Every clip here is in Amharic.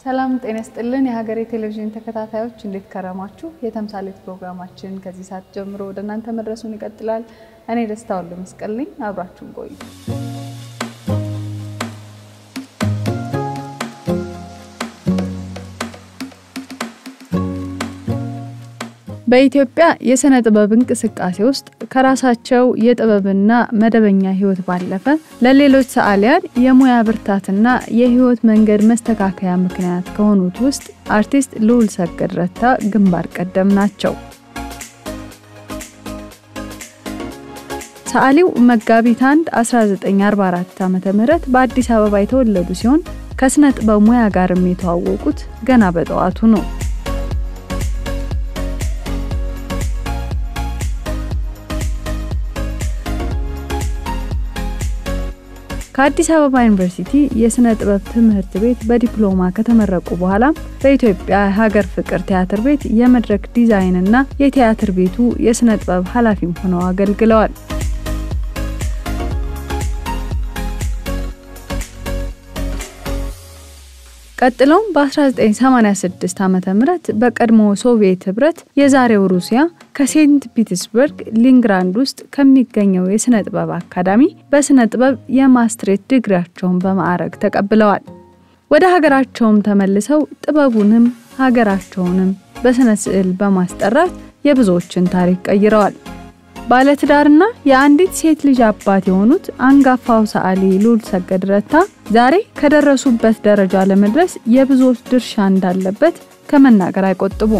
ሰላም ጤና ይስጥልን። የሀገሬ ቴሌቪዥን ተከታታዮች እንዴት ከረማችሁ? የተምሳሌት ፕሮግራማችን ከዚህ ሰዓት ጀምሮ ወደ እናንተ መድረሱን ይቀጥላል። እኔ ደስታ ወልደ መስቀል ነኝ። አብራችሁን ቆዩ። በኢትዮጵያ የሥነ ጥበብ እንቅስቃሴ ውስጥ ከራሳቸው የጥበብና መደበኛ ሕይወት ባለፈ ለሌሎች ሰዓሊያን የሙያ ብርታትና የሕይወት መንገድ መስተካከያ ምክንያት ከሆኑት ውስጥ አርቲስት ልዑል ሰገድ ረታ ግንባር ቀደም ናቸው። ሰዓሊው መጋቢት 1 1944 ዓ.ም በአዲስ አበባ የተወለዱ ሲሆን ከሥነ ጥበብ ሙያ ጋርም የተዋወቁት ገና በጠዋቱ ነው። ከአዲስ አበባ ዩኒቨርሲቲ የሥነ ጥበብ ትምህርት ቤት በዲፕሎማ ከተመረቁ በኋላ በኢትዮጵያ ሀገር ፍቅር ቲያትር ቤት የመድረክ ዲዛይን እና የቲያትር ቤቱ የሥነ ጥበብ ኃላፊም ሆነው አገልግለዋል። ቀጥሎም በ1986 ዓ ም በቀድሞ ሶቪየት ህብረት የዛሬው ሩሲያ ከሴንት ፒተርስበርግ ሊንግራንድ ውስጥ ከሚገኘው የሥነ ጥበብ አካዳሚ በሥነ ጥበብ የማስትሬት ዲግሪያቸውን በማዕረግ ተቀብለዋል። ወደ ሀገራቸውም ተመልሰው ጥበቡንም ሀገራቸውንም በሥነ ስዕል በማስጠራት የብዙዎችን ታሪክ ቀይረዋል። ባለትዳርና የአንዲት ሴት ልጅ አባት የሆኑት አንጋፋው ሰዓሊ ልዑል ሰገድ ረታ ዛሬ ከደረሱበት ደረጃ ለመድረስ የብዙዎች ድርሻ እንዳለበት ከመናገር አይቆጥቡም።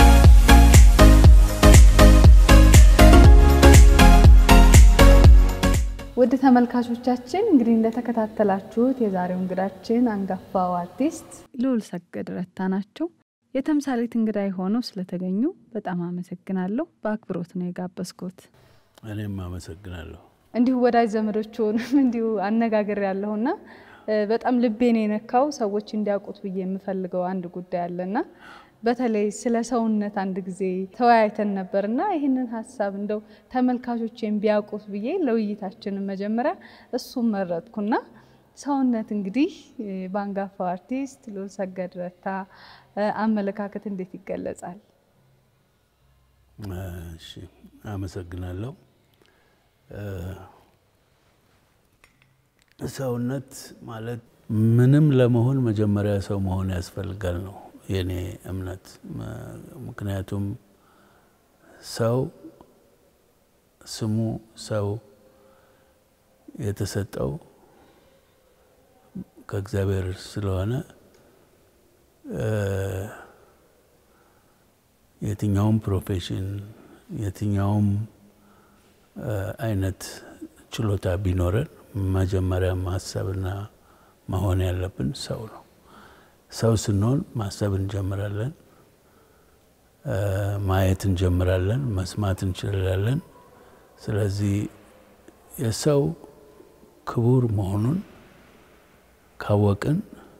ውድ ተመልካቾቻችን እንግዲህ እንደተከታተላችሁት የዛሬው እንግዳችን አንጋፋው አርቲስት ልዑል ሰገድ ረታ ናቸው። የተምሳሌት እንግዳ የሆነው ስለተገኙ በጣም አመሰግናለሁ። በአክብሮት ነው የጋበዝኩት። እኔም አመሰግናለሁ። እንዲሁ ወዳጅ ዘመዶችንም እንዲሁ አነጋገር ያለሁና በጣም ልቤን የነካው ሰዎች እንዲያውቁት ብዬ የምፈልገው አንድ ጉዳይ አለና በተለይ ስለ ሰውነት አንድ ጊዜ ተወያይተን ነበርና ይህንን ሀሳብ እንደው ተመልካቾችን ቢያውቁት ብዬ ለውይይታችንን መጀመሪያ እሱም መረጥኩና ሰውነት እንግዲህ በአንጋፋው አርቲስት ልዑል ሰገድ ረታ አመለካከት እንዴት ይገለጻል? እሺ፣ አመሰግናለሁ። ሰውነት ማለት ምንም ለመሆን መጀመሪያ ሰው መሆን ያስፈልጋል ነው የኔ እምነት። ምክንያቱም ሰው ስሙ ሰው የተሰጠው ከእግዚአብሔር ስለሆነ የትኛውም ፕሮፌሽን የትኛውም አይነት ችሎታ ቢኖረን መጀመሪያ ማሰብና መሆን ያለብን ሰው ነው። ሰው ስንሆን ማሰብ እንጀምራለን፣ ማየት እንጀምራለን፣ መስማት እንችላለን። ስለዚህ የሰው ክቡር መሆኑን ካወቅን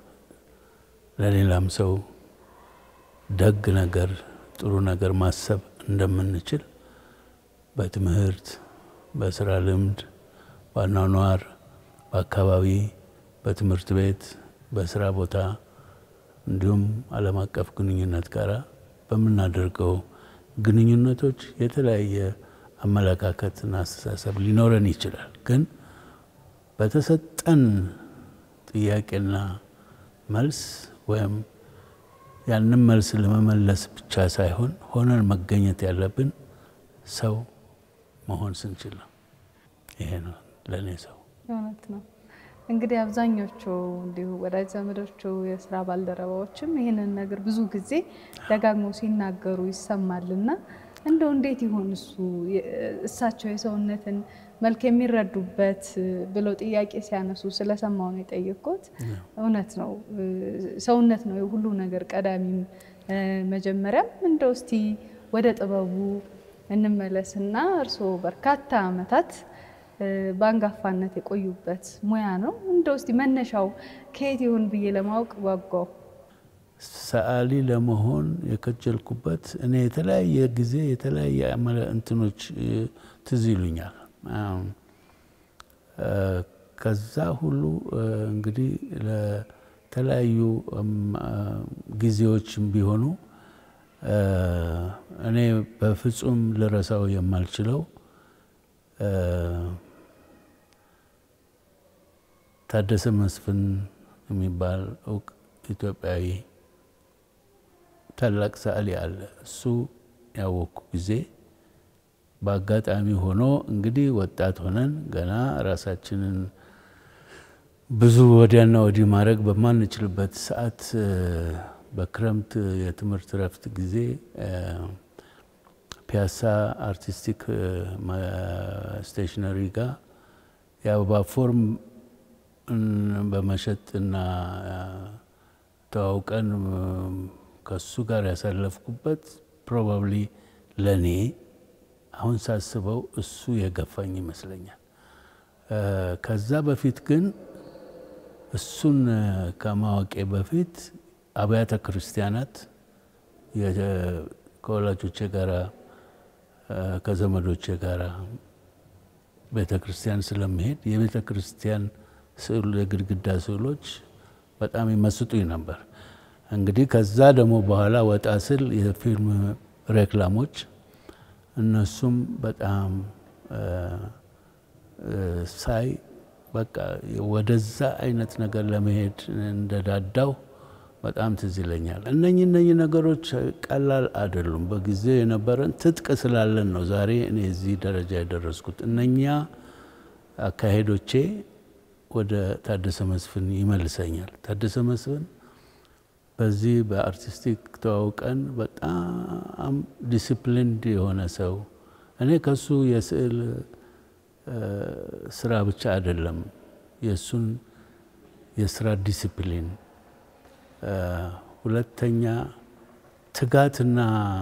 ለሌላም ሰው ደግ ነገር ጥሩ ነገር ማሰብ እንደምንችል በትምህርት፣ በስራ ልምድ፣ በአኗኗር፣ በአካባቢ፣ በትምህርት ቤት፣ በስራ ቦታ እንዲሁም ዓለም አቀፍ ግንኙነት ጋር በምናደርገው ግንኙነቶች የተለያየ አመለካከትና አስተሳሰብ ሊኖረን ይችላል። ግን በተሰጠን ጥያቄና መልስ ወይም ያንን መልስ ለመመለስ ብቻ ሳይሆን ሆነን መገኘት ያለብን ሰው መሆን ስንችል ነው። ይሄ ነው ለእኔ ሰው። እውነት ነው። እንግዲህ አብዛኞቹ እንዲሁ ወዳጅ ዘመዶቹ የስራ ባልደረባዎችም ይህንን ነገር ብዙ ጊዜ ደጋግሞ ሲናገሩ ይሰማልና እንደው እንዴት ይሆን እሱ እሳቸው የሰውነትን መልክ የሚረዱበት ብለው ጥያቄ ሲያነሱ ስለሰማው ነው የጠየቅኩት። እውነት ነው፣ ሰውነት ነው የሁሉ ነገር ቀዳሚም መጀመሪያም። እንደው እስቲ ወደ ጥበቡ እንመለስና እርስዎ በርካታ ዓመታት በአንጋፋነት የቆዩበት ሙያ ነው። እንደው እስቲ መነሻው ከየት ይሆን ብዬ ለማወቅ ጓጓው። ሰዓሊ ለመሆን የከጀልኩበት እኔ የተለያየ ጊዜ የተለያየ እንትኖች ትዝ ይሉኛል። ከዛ ሁሉ እንግዲህ የተለያዩ ጊዜዎችም ቢሆኑ እኔ በፍጹም ልረሳው የማልችለው ታደሰ መስፍን የሚባል እውቅ ኢትዮጵያዊ ታላቅ ሰዓሊ አለ። እሱ ያወቅኩ ጊዜ በአጋጣሚ ሆኖ እንግዲህ ወጣት ሆነን ገና ራሳችንን ብዙ ወዲያና ወዲህ ማድረግ በማንችልበት ሰዓት በክረምት የትምህርት ረፍት ጊዜ ፒያሳ አርቲስቲክ ስቴሽነሪ ጋር የአበባ ፎርም በመሸጥና ተዋውቀን ከሱ ጋር ያሳለፍኩበት ፕሮባብሊ ለእኔ አሁን ሳስበው እሱ የገፋኝ ይመስለኛል። ከዛ በፊት ግን እሱን ከማወቄ በፊት አብያተ ክርስቲያናት ከወላጆቼ ጋራ ከዘመዶቼ ጋራ ቤተ ክርስቲያን ስለመሄድ የቤተ ክርስቲያን ስዕሉ የግድግዳ ስዕሎች በጣም ይመስጡኝ ነበር። እንግዲህ ከዛ ደግሞ በኋላ ወጣ ስል የፊልም ሬክላሞች እነሱም በጣም ሳይ በቃ ወደዛ አይነት ነገር ለመሄድ እንደዳዳው በጣም ትዝ ይለኛል። እነኚህ እነኚህ ነገሮች ቀላል አይደሉም። በጊዜው የነበረን ትጥቅ ስላለን ነው ዛሬ እኔ እዚህ ደረጃ የደረስኩት። እነኛ አካሄዶቼ ወደ ታደሰ መስፍን ይመልሰኛል። ታደሰ መስፍን በዚህ በአርቲስቲክ ተዋውቀን በጣም ዲሲፕሊንድ የሆነ ሰው እኔ ከሱ የስዕል ስራ ብቻ አይደለም የእሱን የስራ ዲሲፕሊን፣ ሁለተኛ ትጋትና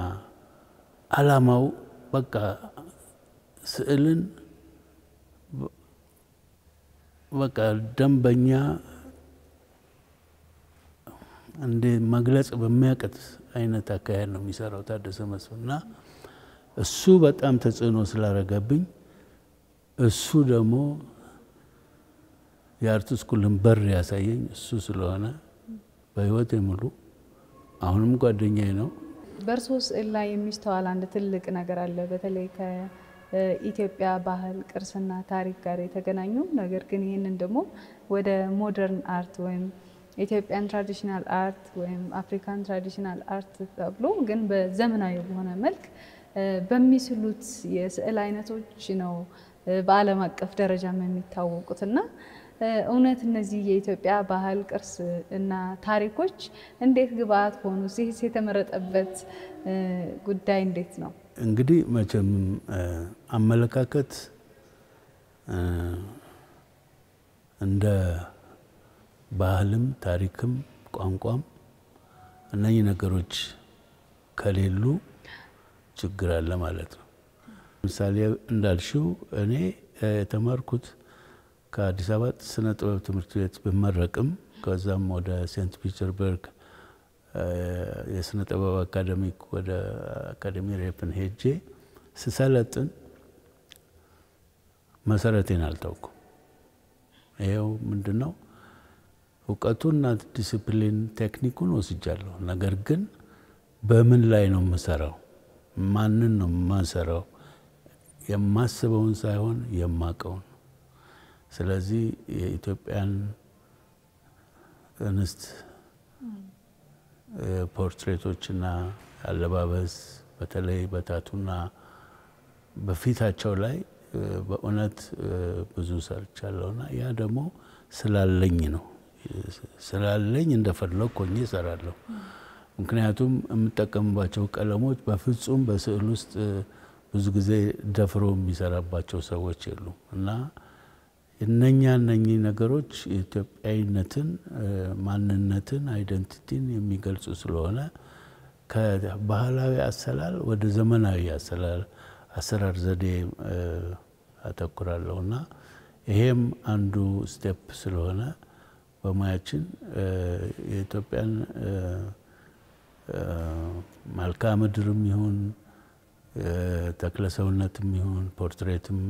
አላማው በቃ ስዕልን በቃ ደንበኛ እንደ መግለጽ በሚያቅት አይነት አካሄድ ነው የሚሰራው ታደሰ መስፍን እና እሱ በጣም ተጽዕኖ ስላረገብኝ እሱ ደግሞ የአርት ስኩልን በር ያሳየኝ እሱ ስለሆነ በህይወት ሙሉ አሁንም ጓደኛዬ ነው። በእርሶ ስዕል ላይ የሚስተዋል አንድ ትልቅ ነገር አለ። በተለይ ከኢትዮጵያ ባህል ቅርስና ታሪክ ጋር የተገናኙ ነገር ግን ይህንን ደግሞ ወደ ሞደርን አርት ወይም ኢትዮጵያን ትራዲሽናል አርት ወይም አፍሪካን ትራዲሽናል አርት ተብሎ ግን በዘመናዊ በሆነ መልክ በሚስሉት የስዕል አይነቶች ነው በዓለም አቀፍ ደረጃም የሚታወቁት እና እውነት እነዚህ የኢትዮጵያ ባህል ቅርስ እና ታሪኮች እንዴት ግብአት ሆኑ? ሲህስ የተመረጠበት ጉዳይ እንዴት ነው? እንግዲህ መቼም አመለካከት እንደ ባህልም ታሪክም ቋንቋም እነኚህ ነገሮች ከሌሉ ችግር አለ ማለት ነው። ለምሳሌ እንዳልሽው እኔ የተማርኩት ከአዲስ አበባ ስነ ጥበብ ትምህርት ቤት ብመረቅም ከዛም ወደ ሴንት ፒተርስበርግ የስነ ጥበብ አካደሚክ ወደ አካደሚ ሬፕን ሄጄ ስሰለጥን መሰረቴን አልታውኩም። ይኸው ምንድን ነው እውቀቱና ዲስፕሊን ቴክኒኩን ወስጃለሁ። ነገር ግን በምን ላይ ነው የምሰራው? ማንን ነው የማሰራው? የማስበውን ሳይሆን የማቀውን። ስለዚህ የኢትዮጵያን እንስት ፖርትሬቶችና አለባበስ በተለይ በታቱና በፊታቸው ላይ በእውነት ብዙ ሰርቻለሁና ያ ደግሞ ስላለኝ ነው ስላለኝ እንደፈለግ ሆኜ እሰራለሁ። ምክንያቱም የምጠቀምባቸው ቀለሞች በፍጹም በስዕል ውስጥ ብዙ ጊዜ ደፍሮ የሚሰራባቸው ሰዎች የሉም እና እነኛ እነኚህ ነገሮች የኢትዮጵያዊነትን፣ ማንነትን፣ አይደንቲቲን የሚገልጹ ስለሆነ ከባህላዊ አሰላል ወደ ዘመናዊ አሰላል አሰራር ዘዴ አተኩራለሁ እና ይሄም አንዱ ስቴፕ ስለሆነ በሙያችን የኢትዮጵያን መልክዓ ምድርም ይሁን ተክለሰውነትም ይሁን ፖርትሬትም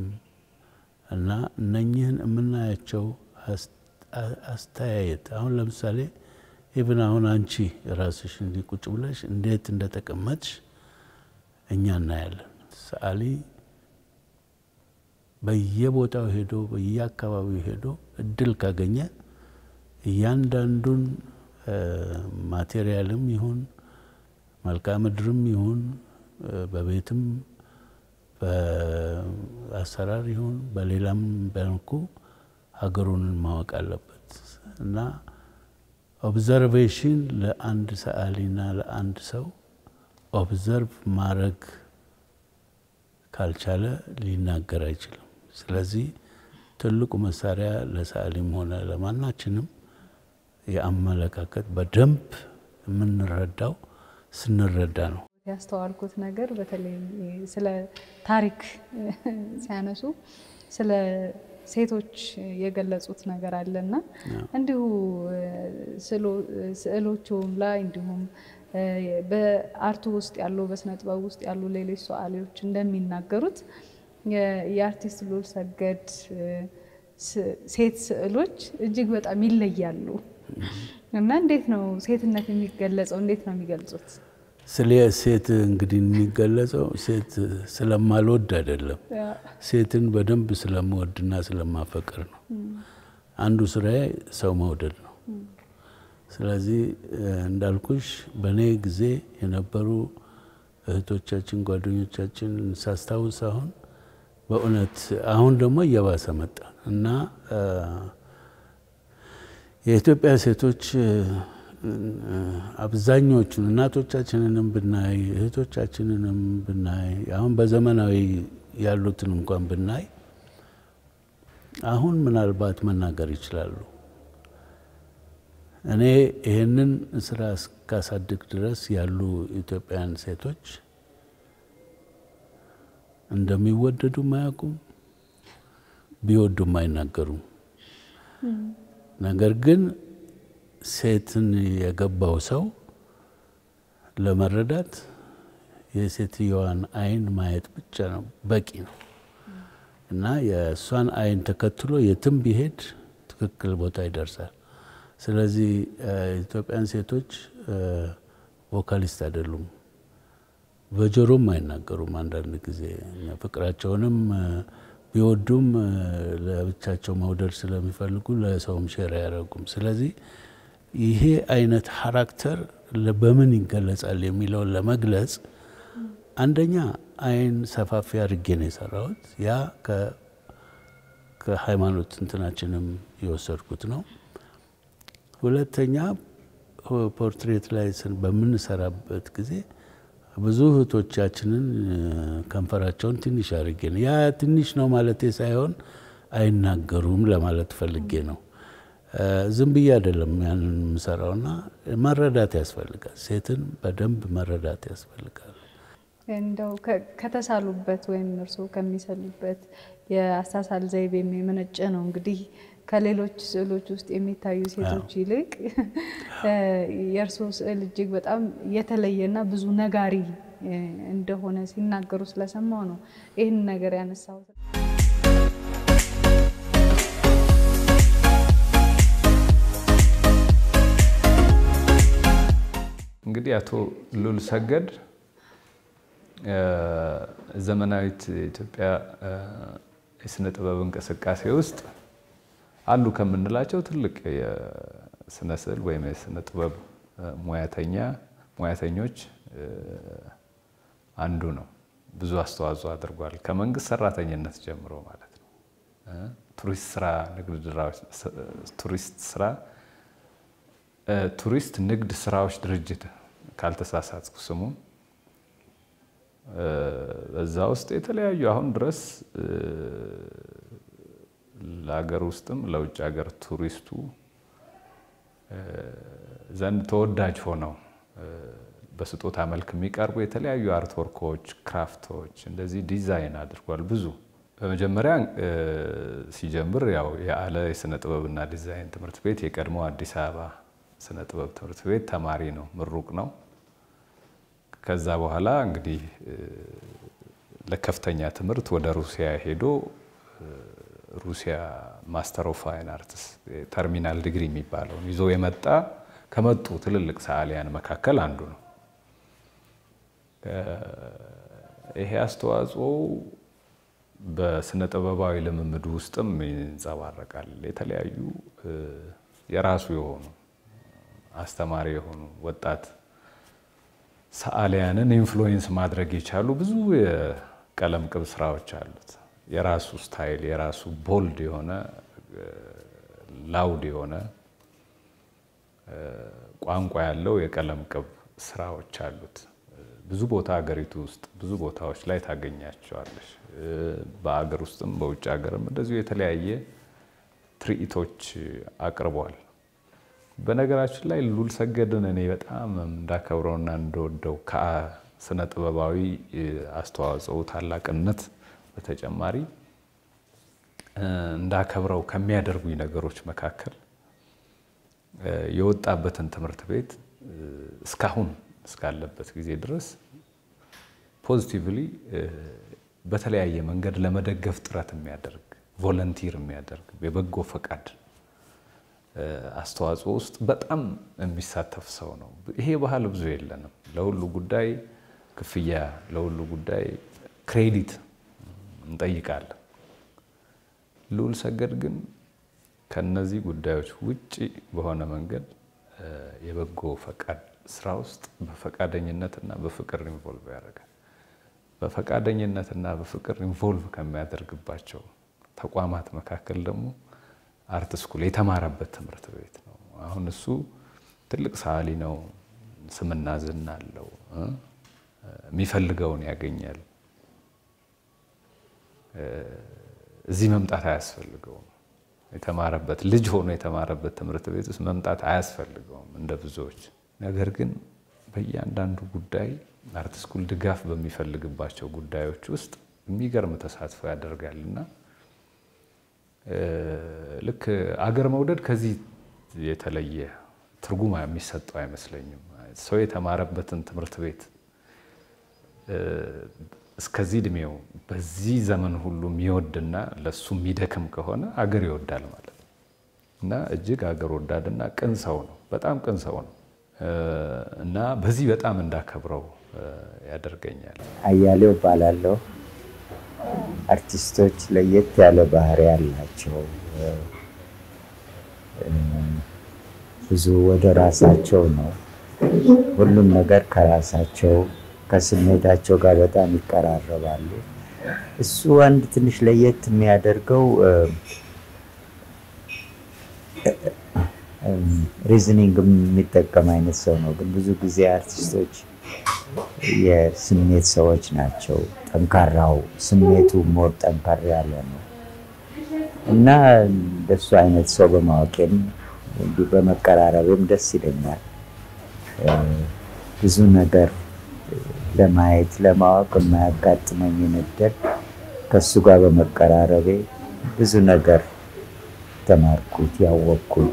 እና እነኚህን የምናያቸው አስተያየት አሁን ለምሳሌ ኢቭን አሁን አንቺ ራስሽ እንዲህ ቁጭ ብለሽ እንዴት እንደተቀመጥሽ እኛ እናያለን። ሰዓሊ በየቦታው ሄዶ በየአካባቢው ሄዶ እድል ካገኘ እያንዳንዱን ማቴሪያልም ይሁን መልክዓ ምድርም ይሁን በቤትም በአሰራር ይሁን በሌላም መልኩ ሀገሩን ማወቅ አለበት እና ኦብዘርቬሽን ለአንድ ሰዓሊና ለአንድ ሰው ኦብዘርቭ ማድረግ ካልቻለ ሊናገር አይችልም። ስለዚህ ትልቁ መሳሪያ ለሰዓሊም ሆነ ለማናችንም የአመለካከት በደንብ የምንረዳው ስንረዳ ነው። ያስተዋልኩት ነገር በተለይ ስለ ታሪክ ሲያነሱ ስለ ሴቶች የገለጹት ነገር አለና እንዲሁ ስዕሎቹም ላይ እንዲሁም በአርቱ ውስጥ ያሉ በስነ ጥበብ ውስጥ ያሉ ሌሎች ሰዓሊዎች እንደሚናገሩት የአርቲስት ሉል ሰገድ ሴት ስዕሎች እጅግ በጣም ይለያሉ እና እንዴት ነው ሴትነት የሚገለጸው? እንዴት ነው የሚገልጹት? ስለ ሴት እንግዲህ የሚገለጸው ሴት ስለማልወድ አይደለም፣ ሴትን በደንብ ስለምወድና ስለማፈቅር ነው። አንዱ ስራዬ ሰው መውደድ ነው። ስለዚህ እንዳልኩሽ በእኔ ጊዜ የነበሩ እህቶቻችን፣ ጓደኞቻችን ሳስታውስ አሁን በእውነት አሁን ደግሞ እየባሰ መጣ እና የኢትዮጵያ ሴቶች አብዛኞቹን እናቶቻችንንም ብናይ እህቶቻችንንም ብናይ አሁን በዘመናዊ ያሉትን እንኳን ብናይ አሁን ምናልባት መናገር ይችላሉ። እኔ ይህንን ስራ እስካሳድግ ድረስ ያሉ ኢትዮጵያውያን ሴቶች እንደሚወደዱም አያውቁም፣ ቢወዱም አይናገሩም። ነገር ግን ሴትን የገባው ሰው ለመረዳት የሴትየዋን ዓይን ማየት ብቻ ነው በቂ ነው እና የእሷን ዓይን ተከትሎ የትም ቢሄድ ትክክል ቦታ ይደርሳል። ስለዚህ ኢትዮጵያን ሴቶች ቮካሊስት አይደሉም፣ በጆሮም አይናገሩም። አንዳንድ ጊዜ ፍቅራቸውንም ቢወዱም ለብቻቸው መውደድ ስለሚፈልጉ ለሰውም ሼር አያደርጉም። ስለዚህ ይሄ አይነት ሀራክተር በምን ይገለጻል የሚለውን ለመግለጽ አንደኛ ዓይን ሰፋፊ አድርጌ ነው የሰራሁት። ያ ከሃይማኖት እንትናችንም የወሰድኩት ነው። ሁለተኛ ፖርትሬት ላይ በምንሰራበት ጊዜ ብዙ እህቶቻችንን ከንፈራቸውን ትንሽ አድርጌ ነው። ያ ትንሽ ነው ማለቴ ሳይሆን አይናገሩም ለማለት ፈልጌ ነው። ዝም ብዬ አይደለም ያንን የምሰራውና መረዳት ያስፈልጋል። ሴትን በደንብ መረዳት ያስፈልጋል። እንደው ከተሳሉበት ወይም እርስዎ ከሚሰሉበት የአሳሳል ዘይቤ የመነጨ ነው እንግዲህ ከሌሎች ስዕሎች ውስጥ የሚታዩ ሴቶች ይልቅ የእርስዎ ስዕል እጅግ በጣም የተለየና ብዙ ነጋሪ እንደሆነ ሲናገሩ ስለሰማው ነው ይህን ነገር ያነሳሁት። እንግዲህ አቶ ሉል ሰገድ ዘመናዊት ኢትዮጵያ የስነ ጥበብ እንቅስቃሴ ውስጥ አሉ ከምንላቸው ትልቅ የስነ ስዕል ወይም የስነ ጥበብ ሙያተኛ ሙያተኞች አንዱ ነው። ብዙ አስተዋጽኦ አድርጓል። ከመንግስት ሰራተኝነት ጀምሮ ማለት ነው። ቱሪስት ስራ ንግድ ቱሪስት ስራ ቱሪስት ንግድ ስራዎች ድርጅት ካልተሳሳትኩ ስሙ በዛ ውስጥ የተለያዩ አሁን ድረስ ለሀገር ውስጥም ለውጭ ሀገር ቱሪስቱ ዘንድ ተወዳጅ ሆነው በስጦታ መልክ የሚቀርቡ የተለያዩ አርትወርኮች፣ ክራፍቶች እንደዚህ ዲዛይን አድርጓል። ብዙ በመጀመሪያ ሲጀምር ያው የአለ የስነ ጥበብና ዲዛይን ትምህርት ቤት የቀድሞ አዲስ አበባ ስነ ጥበብ ትምህርት ቤት ተማሪ ነው፣ ምሩቅ ነው። ከዛ በኋላ እንግዲህ ለከፍተኛ ትምህርት ወደ ሩሲያ ሄዶ ሩሲያ ማስተር ኦፍ ፋይን አርትስ ተርሚናል ዲግሪ የሚባለውን ይዞ የመጣ ከመጡ ትልልቅ ሰዓሊያን መካከል አንዱ ነው። ይሄ አስተዋጽኦ በስነ ጥበባዊ ልምምድ ውስጥም ይንጸባረቃል። የተለያዩ የራሱ የሆኑ አስተማሪ የሆኑ ወጣት ሰዓሊያንን ኢንፍሉዌንስ ማድረግ የቻሉ ብዙ የቀለም ቅብ ስራዎች አሉት። የራሱ ስታይል፣ የራሱ ቦልድ የሆነ ላውድ የሆነ ቋንቋ ያለው የቀለም ቅብ ስራዎች አሉት። ብዙ ቦታ ሀገሪቱ ውስጥ ብዙ ቦታዎች ላይ ታገኛቸዋለሽ። በአገር ውስጥም በውጭ ሀገርም እንደዚሁ የተለያየ ትርኢቶች አቅርቧል። በነገራችን ላይ ሉል ሰገድን እኔ በጣም እንዳከብረውና እንደወደው ከስነ ጥበባዊ አስተዋጽኦ ታላቅነት በተጨማሪ እንዳከብረው ከሚያደርጉኝ ነገሮች መካከል የወጣበትን ትምህርት ቤት እስካሁን እስካለበት ጊዜ ድረስ ፖዚቲቭሊ በተለያየ መንገድ ለመደገፍ ጥረት የሚያደርግ ቮለንቲር የሚያደርግ የበጎ ፈቃድ አስተዋጽኦ ውስጥ በጣም የሚሳተፍ ሰው ነው። ይሄ ባህል ብዙ የለንም። ለሁሉ ጉዳይ ክፍያ፣ ለሁሉ ጉዳይ ክሬዲት እንጠይቃለን። ልዑል ሰገድ ግን ከነዚህ ጉዳዮች ውጭ በሆነ መንገድ የበጎ ፈቃድ ስራ ውስጥ በፈቃደኝነትና በፍቅር ኢንቮልቭ ያደርጋል። በፈቃደኝነትና በፍቅር ኢንቮልቭ ከሚያደርግባቸው ተቋማት መካከል ደግሞ አርት ስኩል የተማረበት ትምህርት ቤት ነው። አሁን እሱ ትልቅ ሰዓሊ ነው፣ ስምና ዝና አለው፣ የሚፈልገውን ያገኛል። እዚህ መምጣት አያስፈልገውም። የተማረበት ልጅ ሆኖ የተማረበት ትምህርት ቤት ውስጥ መምጣት አያስፈልገውም እንደ ብዙዎች። ነገር ግን በእያንዳንዱ ጉዳይ አርት ስኩል ድጋፍ በሚፈልግባቸው ጉዳዮች ውስጥ የሚገርም ተሳትፎ ያደርጋል እና ልክ አገር መውደድ ከዚህ የተለየ ትርጉም የሚሰጠው አይመስለኝም። ሰው የተማረበትን ትምህርት ቤት እስከዚህ እድሜው በዚህ ዘመን ሁሉ የሚወድና ለሱ የሚደክም ከሆነ አገር ይወዳል ማለት ነው እና እጅግ አገር ወዳድና ቅን ሰው ነው። በጣም ቅን ሰው ነው እና በዚህ በጣም እንዳከብረው ያደርገኛል። አያሌው እባላለሁ። አርቲስቶች ለየት ያለ ባህሪ ያላቸው ብዙ ወደ ራሳቸው ነው። ሁሉም ነገር ከራሳቸው ከስሜታቸው ጋር በጣም ይቀራረባሉ። እሱ አንድ ትንሽ ለየት የሚያደርገው ሪዝኒንግ የሚጠቀም አይነት ሰው ነው። ግን ብዙ ጊዜ አርቲስቶች የስሜት ሰዎች ናቸው። ጠንካራው ስሜቱ ሞር ጠንካራ ያለ ነው እና እንደሱ አይነት ሰው በማወቄም እንዲሁ በመቀራረቤም ደስ ይለኛል። ብዙ ነገር ለማየት ለማወቅ የማያጋጥመኝን እድል ከእሱ ጋር በመቀራረቤ ብዙ ነገር ተማርኩት፣ ያወቅኩት፣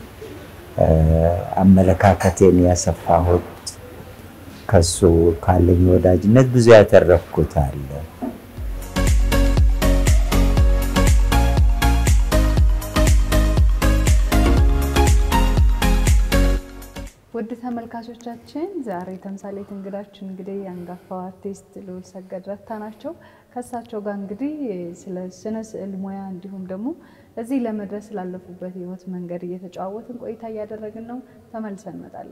አመለካከቴን ያሰፋሁት ከሱ ካለኝ ወዳጅነት ብዙ ያተረፍኩት አለ። ውድ ተመልካቾቻችን ዛሬ ተምሳሌት እንግዳችን እንግዲህ የአንጋፋው አርቲስት ልዑል ሰገድ ረታ ናቸው። ከእሳቸው ጋር እንግዲህ ስለ ስነ ስዕል ሙያ እንዲሁም ደግሞ እዚህ ለመድረስ ስላለፉበት ህይወት መንገድ እየተጨዋወትን ቆይታ እያደረግን ነው። ተመልሰን እንመጣለን።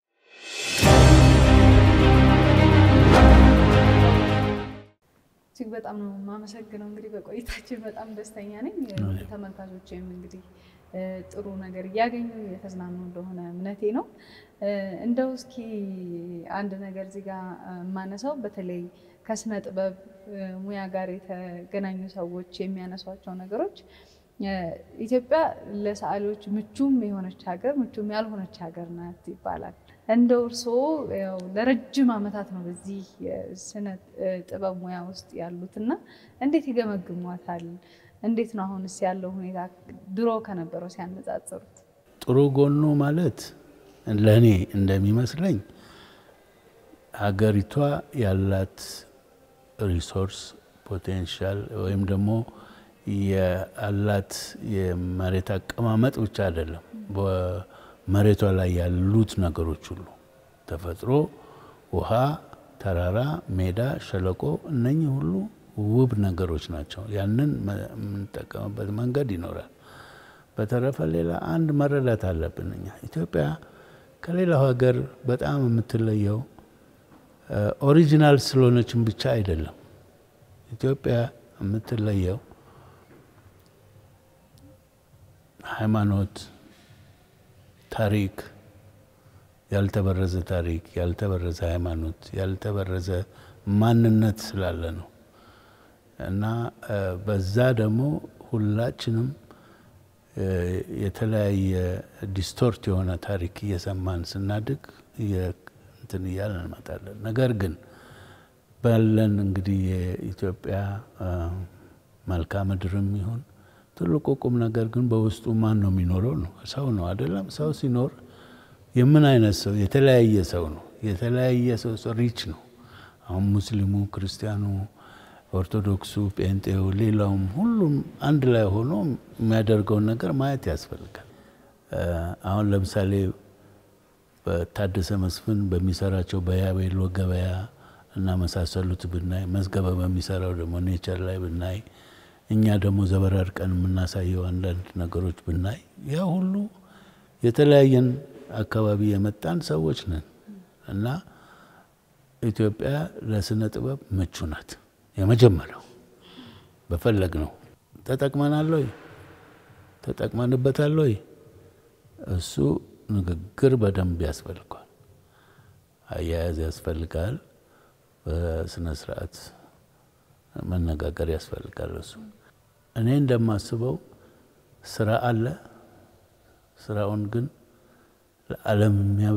እጅግ በጣም ነው የማመሰግነው። እንግዲህ በቆይታችን በጣም ደስተኛ ነኝ። ተመልካቾችም እንግዲህ ጥሩ ነገር እያገኙ የተዝናኑ እንደሆነ እምነቴ ነው። እንደው እስኪ አንድ ነገር እዚህ ጋር የማነሳው በተለይ ከስነ ጥበብ ሙያ ጋር የተገናኙ ሰዎች የሚያነሷቸው ነገሮች ኢትዮጵያ ለሰዓሊዎች ምቹም የሆነች ሀገር ምቹም ያልሆነች ሀገር ናት ይባላል። እንደው እርስዎ ለረጅም ዓመታት ነው በዚህ የስነ ጥበብ ሙያ ውስጥ ያሉት እና እንዴት ይገመግሟታል? እንዴት ነው አሁንስ ያለው ሁኔታ ድሮ ከነበረው ሲያነጻጽሩት? ጥሩ ጎኑ ማለት ለእኔ እንደሚመስለኝ ሀገሪቷ ያላት ሪሶርስ ፖቴንሻል ወይም ደግሞ ያላት የመሬት አቀማመጥ ብቻ አይደለም፣ መሬቷ ላይ ያሉት ነገሮች ሁሉ ተፈጥሮ፣ ውሃ፣ ተራራ፣ ሜዳ፣ ሸለቆ እነኚህ ሁሉ ውብ ነገሮች ናቸው። ያንን የምንጠቀምበት መንገድ ይኖራል። በተረፈ ሌላ አንድ መረዳት አለብን። እኛ ኢትዮጵያ ከሌላው ሀገር በጣም የምትለየው ኦሪጂናል ስለሆነችን ብቻ አይደለም። ኢትዮጵያ የምትለየው ሃይማኖት፣ ታሪክ፣ ያልተበረዘ ታሪክ፣ ያልተበረዘ ሃይማኖት፣ ያልተበረዘ ማንነት ስላለ ነው እና በዛ ደግሞ ሁላችንም የተለያየ ዲስቶርት የሆነ ታሪክ እየሰማን ስናድግ እንትን እያልን እንመጣለን። ነገር ግን ባለን እንግዲህ የኢትዮጵያ መልክዓ ምድርም ይሁን ትልቁ ቁም ነገር ግን በውስጡ ማን ነው የሚኖረው ነው። ሰው ነው አይደለም። ሰው ሲኖር የምን አይነት ሰው? የተለያየ ሰው ነው። የተለያየ ሰው ሪች ነው። አሁን ሙስሊሙ፣ ክርስቲያኑ፣ ኦርቶዶክሱ፣ ጴንጤው፣ ሌላውም ሁሉም አንድ ላይ ሆኖ የሚያደርገውን ነገር ማየት ያስፈልጋል። አሁን ለምሳሌ በታደሰ መስፍን በሚሰራቸው በያቤሎ ገበያ እና መሳሰሉት ብናይ፣ መዝገበ በሚሰራው ደግሞ ኔቸር ላይ ብናይ፣ እኛ ደግሞ ዘበራርቀን የምናሳየው አንዳንድ ነገሮች ብናይ፣ ያ ሁሉ የተለያየን አካባቢ የመጣን ሰዎች ነን እና ኢትዮጵያ ለስነ ጥበብ ምቹ ናት። የመጀመሪያው በፈለግ ነው ተጠቅመናል ወይ ተጠቅመንበታል ወይ እሱ ንግግር በደንብ ያስፈልጋል። አያያዝ ያስፈልጋል። በስነ ስርዓት መነጋገር ያስፈልጋል። እሱ እኔ እንደማስበው ስራ አለ። ስራውን ግን ለዓለም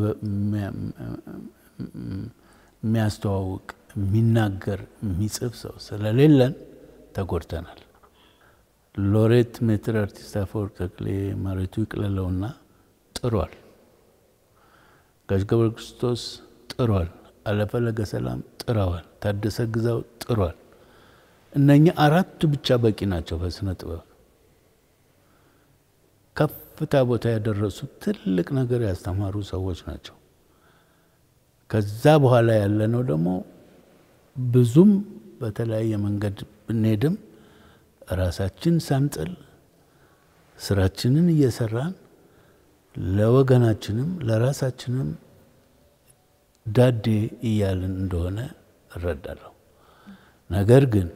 የሚያስተዋውቅ የሚናገር የሚጽፍ ሰው ስለሌለን ተጎድተናል። ሎሬት ሜትር አርቲስት አፈወርቅ ተክሌ መሬቱ ይቅለለውና ጥሯል። ጋሽ ገብረ ክርስቶስ ጥሯል። አለፈለገ ሰላም ጥረዋል። ታደሰ ግዛው ጥሯል። እነኚህ አራቱ ብቻ በቂ ናቸው። በስነ ጥበብ ከፍታ ቦታ ያደረሱ ትልቅ ነገር ያስተማሩ ሰዎች ናቸው። ከዛ በኋላ ያለነው ደግሞ ብዙም በተለያየ መንገድ ብንሄድም ራሳችን ሳንጥል ስራችንን እየሰራን ለወገናችንም ለራሳችንም ዳዴ እያልን እንደሆነ እረዳለሁ። ነገር ግን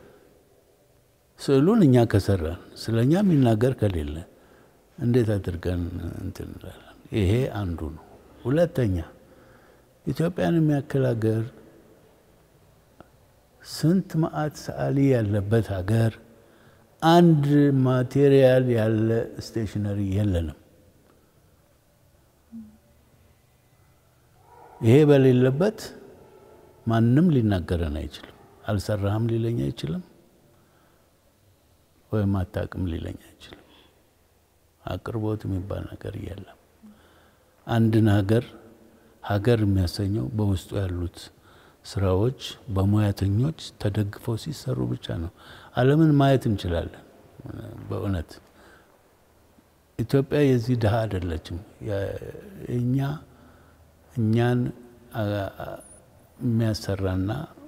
ስዕሉን እኛ ከሰራን ስለ እኛ የሚናገር ከሌለ እንዴት አድርገን እንትን እንላለን? ይሄ አንዱ ነው። ሁለተኛ ኢትዮጵያን የሚያክል ሀገር ስንት መዓት ሰዓሊ ያለበት ሀገር አንድ ማቴሪያል ያለ ስቴሽነሪ የለንም። ይሄ በሌለበት ማንም ሊናገረን አይችልም። አልሰራህም ሊለኝ አይችልም፣ ወይም አታውቅም ሊለኝ አይችልም። አቅርቦት የሚባል ነገር የለም። አንድን ሀገር ሀገር የሚያሰኘው በውስጡ ያሉት ስራዎች በሙያተኞች ተደግፈው ሲሰሩ ብቻ ነው። ዓለምን ማየት እንችላለን። በእውነት ኢትዮጵያ የዚህ ድሃ አይደለችም። እኛ እኛን የሚያሰራና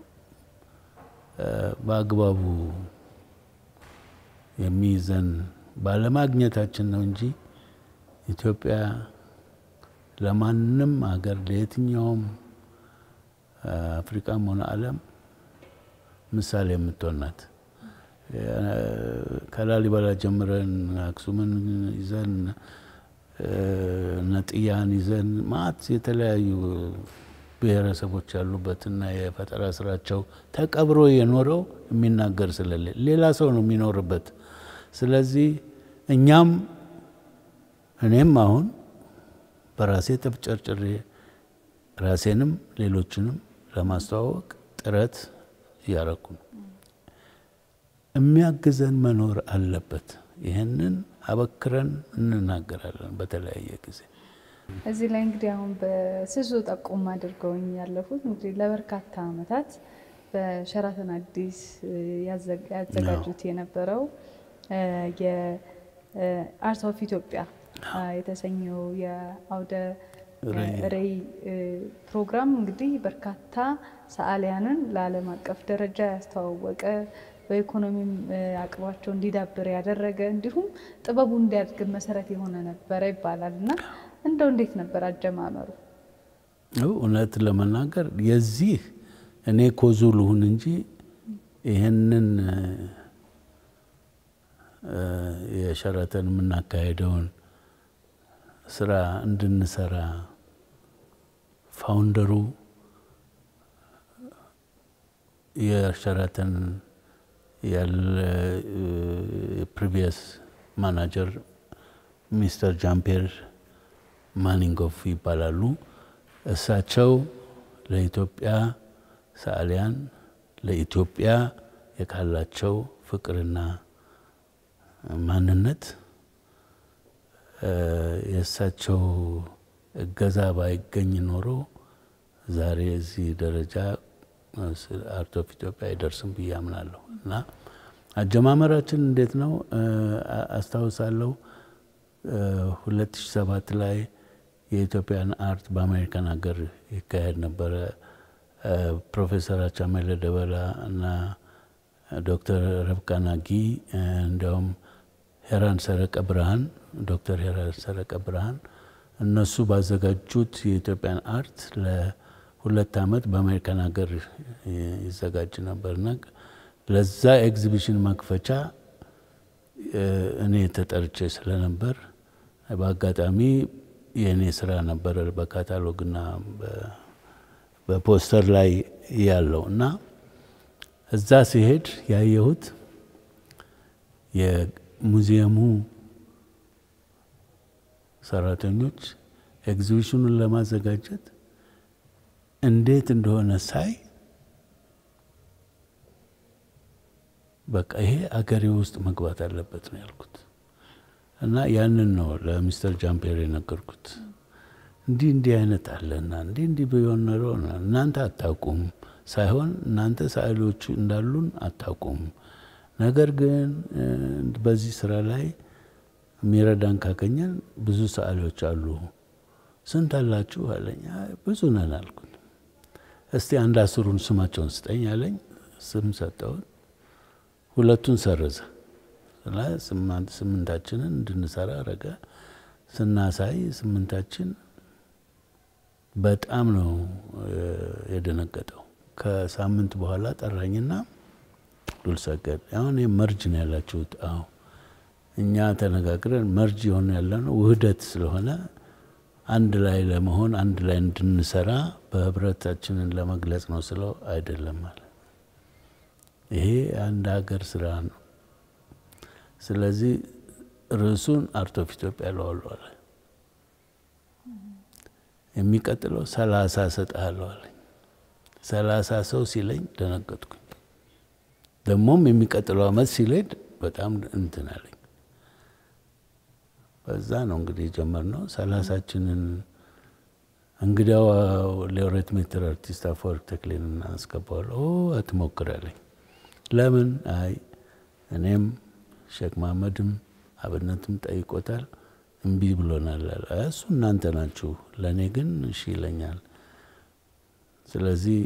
በአግባቡ የሚይዘን ባለማግኘታችን ነው እንጂ ኢትዮጵያ ለማንም ሀገር ለየትኛውም አፍሪካም ሆነ ዓለም ምሳሌ የምትሆን ናት። ከላሊበላ ጀምረን አክሱምን ይዘን ነጥያን ይዘን ማት የተለያዩ ብሔረሰቦች ያሉበትና የፈጠራ ስራቸው ተቀብሮ የኖረው የሚናገር ስለሌለ ሌላ ሰው ነው የሚኖርበት። ስለዚህ እኛም እኔም አሁን በራሴ ተፍጨርጭሬ ራሴንም ሌሎችንም ለማስተዋወቅ ጥረት እያረኩ ነው። የሚያግዘን መኖር አለበት። ይህንን አበክረን እንናገራለን በተለያየ ጊዜ። እዚህ ላይ እንግዲህ አሁን በስሱ ጠቁም አድርገውኝ ያለፉት እንግዲህ ለበርካታ ዓመታት በሸራተን አዲስ ያዘጋጁት የነበረው የአርት ኦፍ ኢትዮጵያ የተሰኘው የአውደ ርዕይ ፕሮግራም እንግዲህ በርካታ ሰዓሊያንን ለዓለም አቀፍ ደረጃ ያስተዋወቀ በኢኮኖሚም አቅማቸው እንዲዳብር ያደረገ እንዲሁም ጥበቡ እንዲያድግ መሰረት የሆነ ነበረ ይባላል እና እንደው እንዴት ነበር አጀማመሩ? እውነት ለመናገር የዚህ እኔ ኮዙ ልሁን እንጂ ይህንን የሸራተን የምናካሄደውን ስራ እንድንሰራ ፋውንደሩ የሸራተን ያለ ፕሪቪየስ ማናጀር ሚስተር ጃምፔር ማኒንጎፍ ይባላሉ። እሳቸው ለኢትዮጵያ ሰዓሊያን ለኢትዮጵያ የካላቸው ፍቅርና ማንነት የእሳቸው እገዛ ባይገኝ ኖሮ ዛሬ እዚህ ደረጃ አርት ኦፍ ኢትዮጵያ አይደርስም ብዬ አምናለሁ። እና አጀማመራችን እንዴት ነው አስታውሳለሁ። 2007 ላይ የኢትዮጵያን አርት በአሜሪካን ሀገር ይካሄድ ነበረ። ፕሮፌሰር አቻሜለ ደበላ እና ዶክተር ረብቃ ናጊ እንዲያውም ሄራን ሰረቀ ብርሃን ዶክተር ሄራን ሰረቀ ብርሃን እነሱ ባዘጋጁት የኢትዮጵያን አርት ለሁለት ዓመት በአሜሪካን ሀገር ይዘጋጅ ነበርና ለዛ ኤግዚቢሽን መክፈቻ እኔ ተጠርቼ ስለነበር በአጋጣሚ የእኔ ስራ ነበረ በካታሎግና በፖስተር ላይ ያለው እና እዛ ሲሄድ ያየሁት የሙዚየሙ ሰራተኞች ኤግዚቢሽኑን ለማዘጋጀት እንዴት እንደሆነ ሳይ በቃ ይሄ አገሬ ውስጥ መግባት አለበት ነው ያልኩት እና ያንን ነው ለሚስተር ጃምፔር የነገርኩት። እንዲህ እንዲህ አይነት አለና እንዲህ እንዲህ ቢሆን ኖሮ እናንተ አታውቁም ሳይሆን እናንተ ሰዓሊዎቹ እንዳሉን አታውቁም። ነገር ግን በዚህ ስራ ላይ የሚረዳን ካገኘን ብዙ ሰዓሊዎች አሉ። ስንት አላችሁ አለኝ። ብዙ ነን አልኩት። እስቲ አንድ አስሩን ስማቸውን ስጠኝ አለኝ። ስም ሰጠውን። ሁለቱን ሰረዘ። ስምንታችንን እንድንሰራ አረገ። ስናሳይ ስምንታችን በጣም ነው የደነገጠው። ከሳምንት በኋላ ጠራኝና ዱልሰገድ አሁን መርጅ ነው ያላችሁት? አዎ እኛ ተነጋግረን መርጅ የሆነ ያለ ነው ውህደት ስለሆነ አንድ ላይ ለመሆን አንድ ላይ እንድንሰራ በህብረታችንን ለመግለጽ ነው ስለው አይደለም አለ። ይሄ አንድ ሀገር ስራ ነው። ስለዚህ ርዕሱን አርት ኦፍ ኢትዮጵያ ለዋለዋለ የሚቀጥለው ሰላሳ እሰጥሃለሁ አለኝ። ሰላሳ ሰው ሲለኝ ደነገጥኩኝ። ደግሞም የሚቀጥለው አመት ሲሌድ በጣም እንትን አለኝ። በዛ ነው እንግዲህ የጀመርነው። ሰላሳችንን እንግዲያው ሎሬት ሜትር አርቲስት አፈወርቅ ተክሌን እናስገባዋለሁ። አትሞክራለኝ። ለምን? አይ እኔም ሼክ መሀመድም አብነትም ጠይቆታል፣ እምቢ ብሎናል አለ። እሱ እናንተ ናችሁ፣ ለእኔ ግን እሺ ይለኛል። ስለዚህ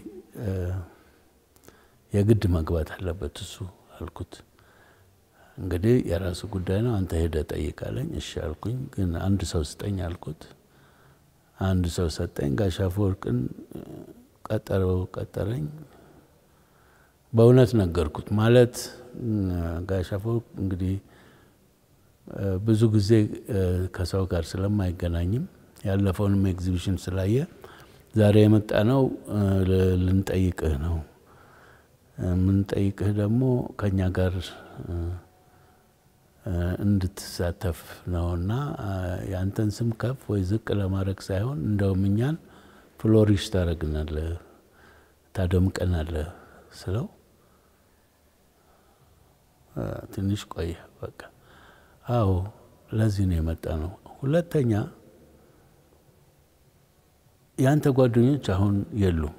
የግድ መግባት አለበት እሱ አልኩት። እንግዲህ የራሱ ጉዳይ ነው፣ አንተ ሄደ ጠይቃለኝ። እሺ አልኩኝ። ግን አንድ ሰው ስጠኝ አልኩት። አንድ ሰው ሰጠኝ። ጋሽ አፈወርቅን ቀጠረው ቀጠረኝ። በእውነት ነገርኩት። ማለት ጋሽ አፈወርቅ እንግዲህ ብዙ ጊዜ ከሰው ጋር ስለማይገናኝም ያለፈውንም ኤግዚቢሽን ስላየ ዛሬ የመጣ ነው ልንጠይቅህ ነው የምንጠይቅህ ደግሞ ከኛ ጋር እንድትሳተፍ ነውና የአንተን ስም ከፍ ወይ ዝቅ ለማድረግ ሳይሆን እንደውም እኛን ፍሎሪሽ ታደርግናለህ፣ ታደምቀናለህ ስለው ትንሽ ቆየ። በቃ አዎ ለዚህ ነው የመጣ ነው። ሁለተኛ የአንተ ጓደኞች አሁን የሉም።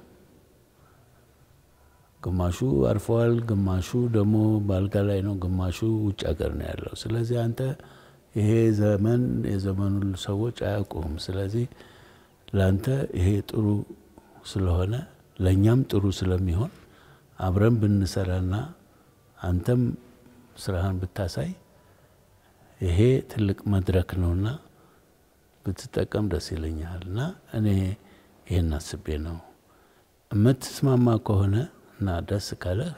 ግማሹ አርፈዋል፣ ግማሹ ደግሞ በአልጋ ላይ ነው፣ ግማሹ ውጭ ሀገር ነው ያለው። ስለዚህ አንተ ይሄ ዘመን የዘመኑ ሰዎች አያውቁም። ስለዚህ ለአንተ ይሄ ጥሩ ስለሆነ ለእኛም ጥሩ ስለሚሆን አብረን ብንሰራና አንተም ስራህን ብታሳይ ይሄ ትልቅ መድረክ ነውና ብትጠቀም ደስ ይለኛል እና እኔ ይህን አስቤ ነው የምትስማማ ከሆነ እና ደስ ካለህ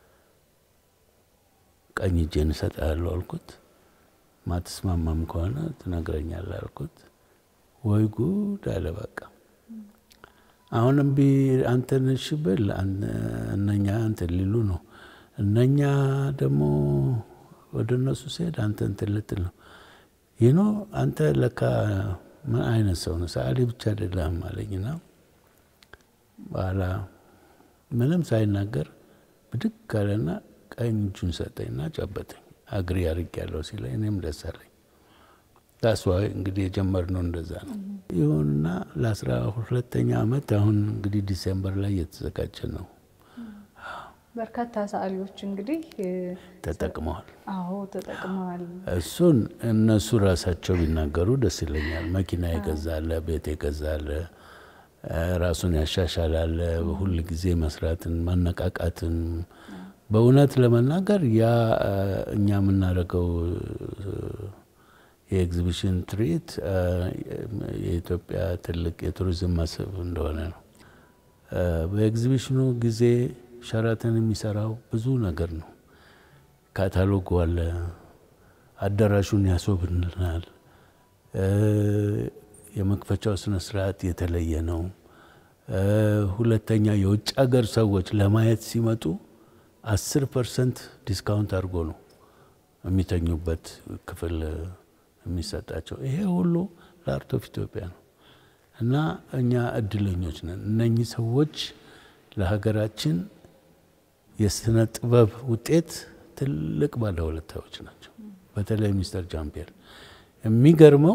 ቀኝ እጄን እሰጥሃለሁ አልኩት። ማትስማማም ከሆነ ትነግረኛለህ አልኩት። ወይ ጉድ አለ። በቃ አሁንም ቢ አንተን እሺ ብል እነኛ እንትን ሊሉ ነው። እነኛ ደግሞ ወደ እነሱ ሲሄድ አንተ እንትን ልትል ነው። ይኖ አንተ ለካ ምን አይነት ሰው ነው? ሰዓሊ ብቻ አይደለም አለኝና በኋላ ምንም ሳይናገር ብድግ ካለና ቀኝ እጁን ሰጠኝና ጨበጠኝ። አግሪ አድርጌያለሁ ሲለኝ እኔም ደስ አለኝ። ታስዋይ እንግዲህ የጀመርነው እንደዛ ነው። ይሁንና ለአስራ ሁለተኛ ዓመት አሁን እንግዲህ ዲሴምበር ላይ እየተዘጋጀ ነው። በርካታ ሰዓሊዎች እንግዲህ ተጠቅመዋል። አዎ ተጠቅመዋል። እሱን እነሱ ራሳቸው ቢናገሩ ደስ ይለኛል። መኪና የገዛለ፣ ቤት የገዛለ፣ ራሱን ያሻሻላለ፣ ሁል ጊዜ መስራትን ማነቃቃትን በእውነት ለመናገር ያ እኛ የምናደርገው የኤግዚቢሽን ትርኢት የኢትዮጵያ ትልቅ የቱሪዝም መስህብ እንደሆነ ነው። በኤግዚቢሽኑ ጊዜ ሸራተን የሚሰራው ብዙ ነገር ነው። ካታሎጉ አለ፣ አዳራሹን ያስወብልናል። የመክፈቻው ስነ ስርዓት የተለየ ነው። ሁለተኛ የውጭ ሀገር ሰዎች ለማየት ሲመጡ አስር ፐርሰንት ዲስካውንት አድርጎ ነው የሚተኙበት ክፍል የሚሰጣቸው። ይሄ ሁሉ ለአርት ኦፍ ኢትዮጵያ ነው እና እኛ እድለኞች ነን። እነኚህ ሰዎች ለሀገራችን የስነ ጥበብ ውጤት ትልቅ ባለውለታዎች ናቸው። በተለይ ሚስተር ጃምፒየር የሚገርመው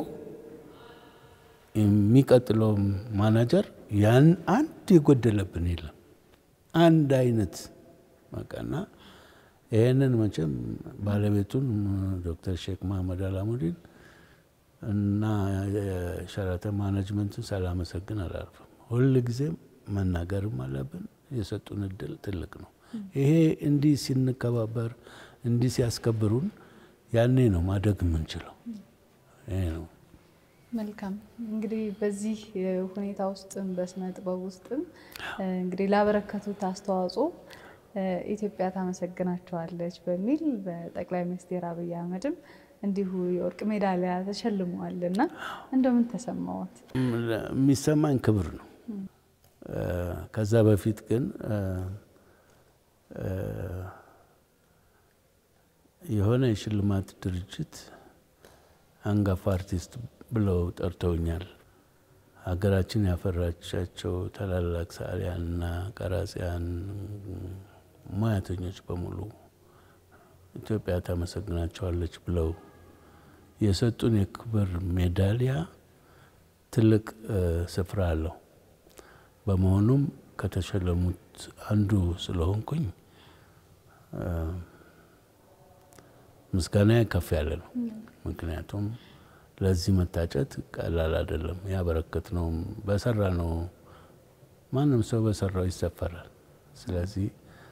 የሚቀጥለው ማናጀር ያን አንድ የጎደለብን የለም አንድ አይነት በቃና ይህንን መቼም ባለቤቱን ዶክተር ሼክ መሐመድ አላሙዲን እና የሸራተን ማኔጅመንቱን ሳላመሰግን አላልፍም። ሁል ጊዜም መናገርም አለብን። የሰጡን እድል ትልቅ ነው። ይሄ እንዲህ ሲንከባበር እንዲህ ሲያስከብሩን ያኔ ነው ማደግ የምንችለው። ይሄ ነው። መልካም እንግዲህ በዚህ ሁኔታ ውስጥም በስነ ጥበብ ውስጥም እንግዲህ ላበረከቱት አስተዋጽኦ ኢትዮጵያ ታመሰግናቸዋለች በሚል በጠቅላይ ሚኒስትር አብይ አህመድም እንዲሁ የወርቅ ሜዳሊያ ተሸልመዋል እና እንደምን ተሰማዎት? የሚሰማኝ ክብር ነው። ከዛ በፊት ግን የሆነ የሽልማት ድርጅት አንጋፋ አርቲስት ብለው ጠርተውኛል። ሀገራችን ያፈራቻቸው ታላላቅ ሰዓሊያንና ቀራጺያን ሙያተኞች በሙሉ ኢትዮጵያ ታመሰግናቸዋለች ብለው የሰጡን የክብር ሜዳሊያ ትልቅ ስፍራ አለው። በመሆኑም ከተሸለሙት አንዱ ስለሆንኩኝ ምስጋና ከፍ ያለ ነው። ምክንያቱም ለዚህ መታጨት ቀላል አይደለም። ያበረከት ነው በሰራ ነው። ማንም ሰው በሰራው ይሰፈራል። ስለዚህ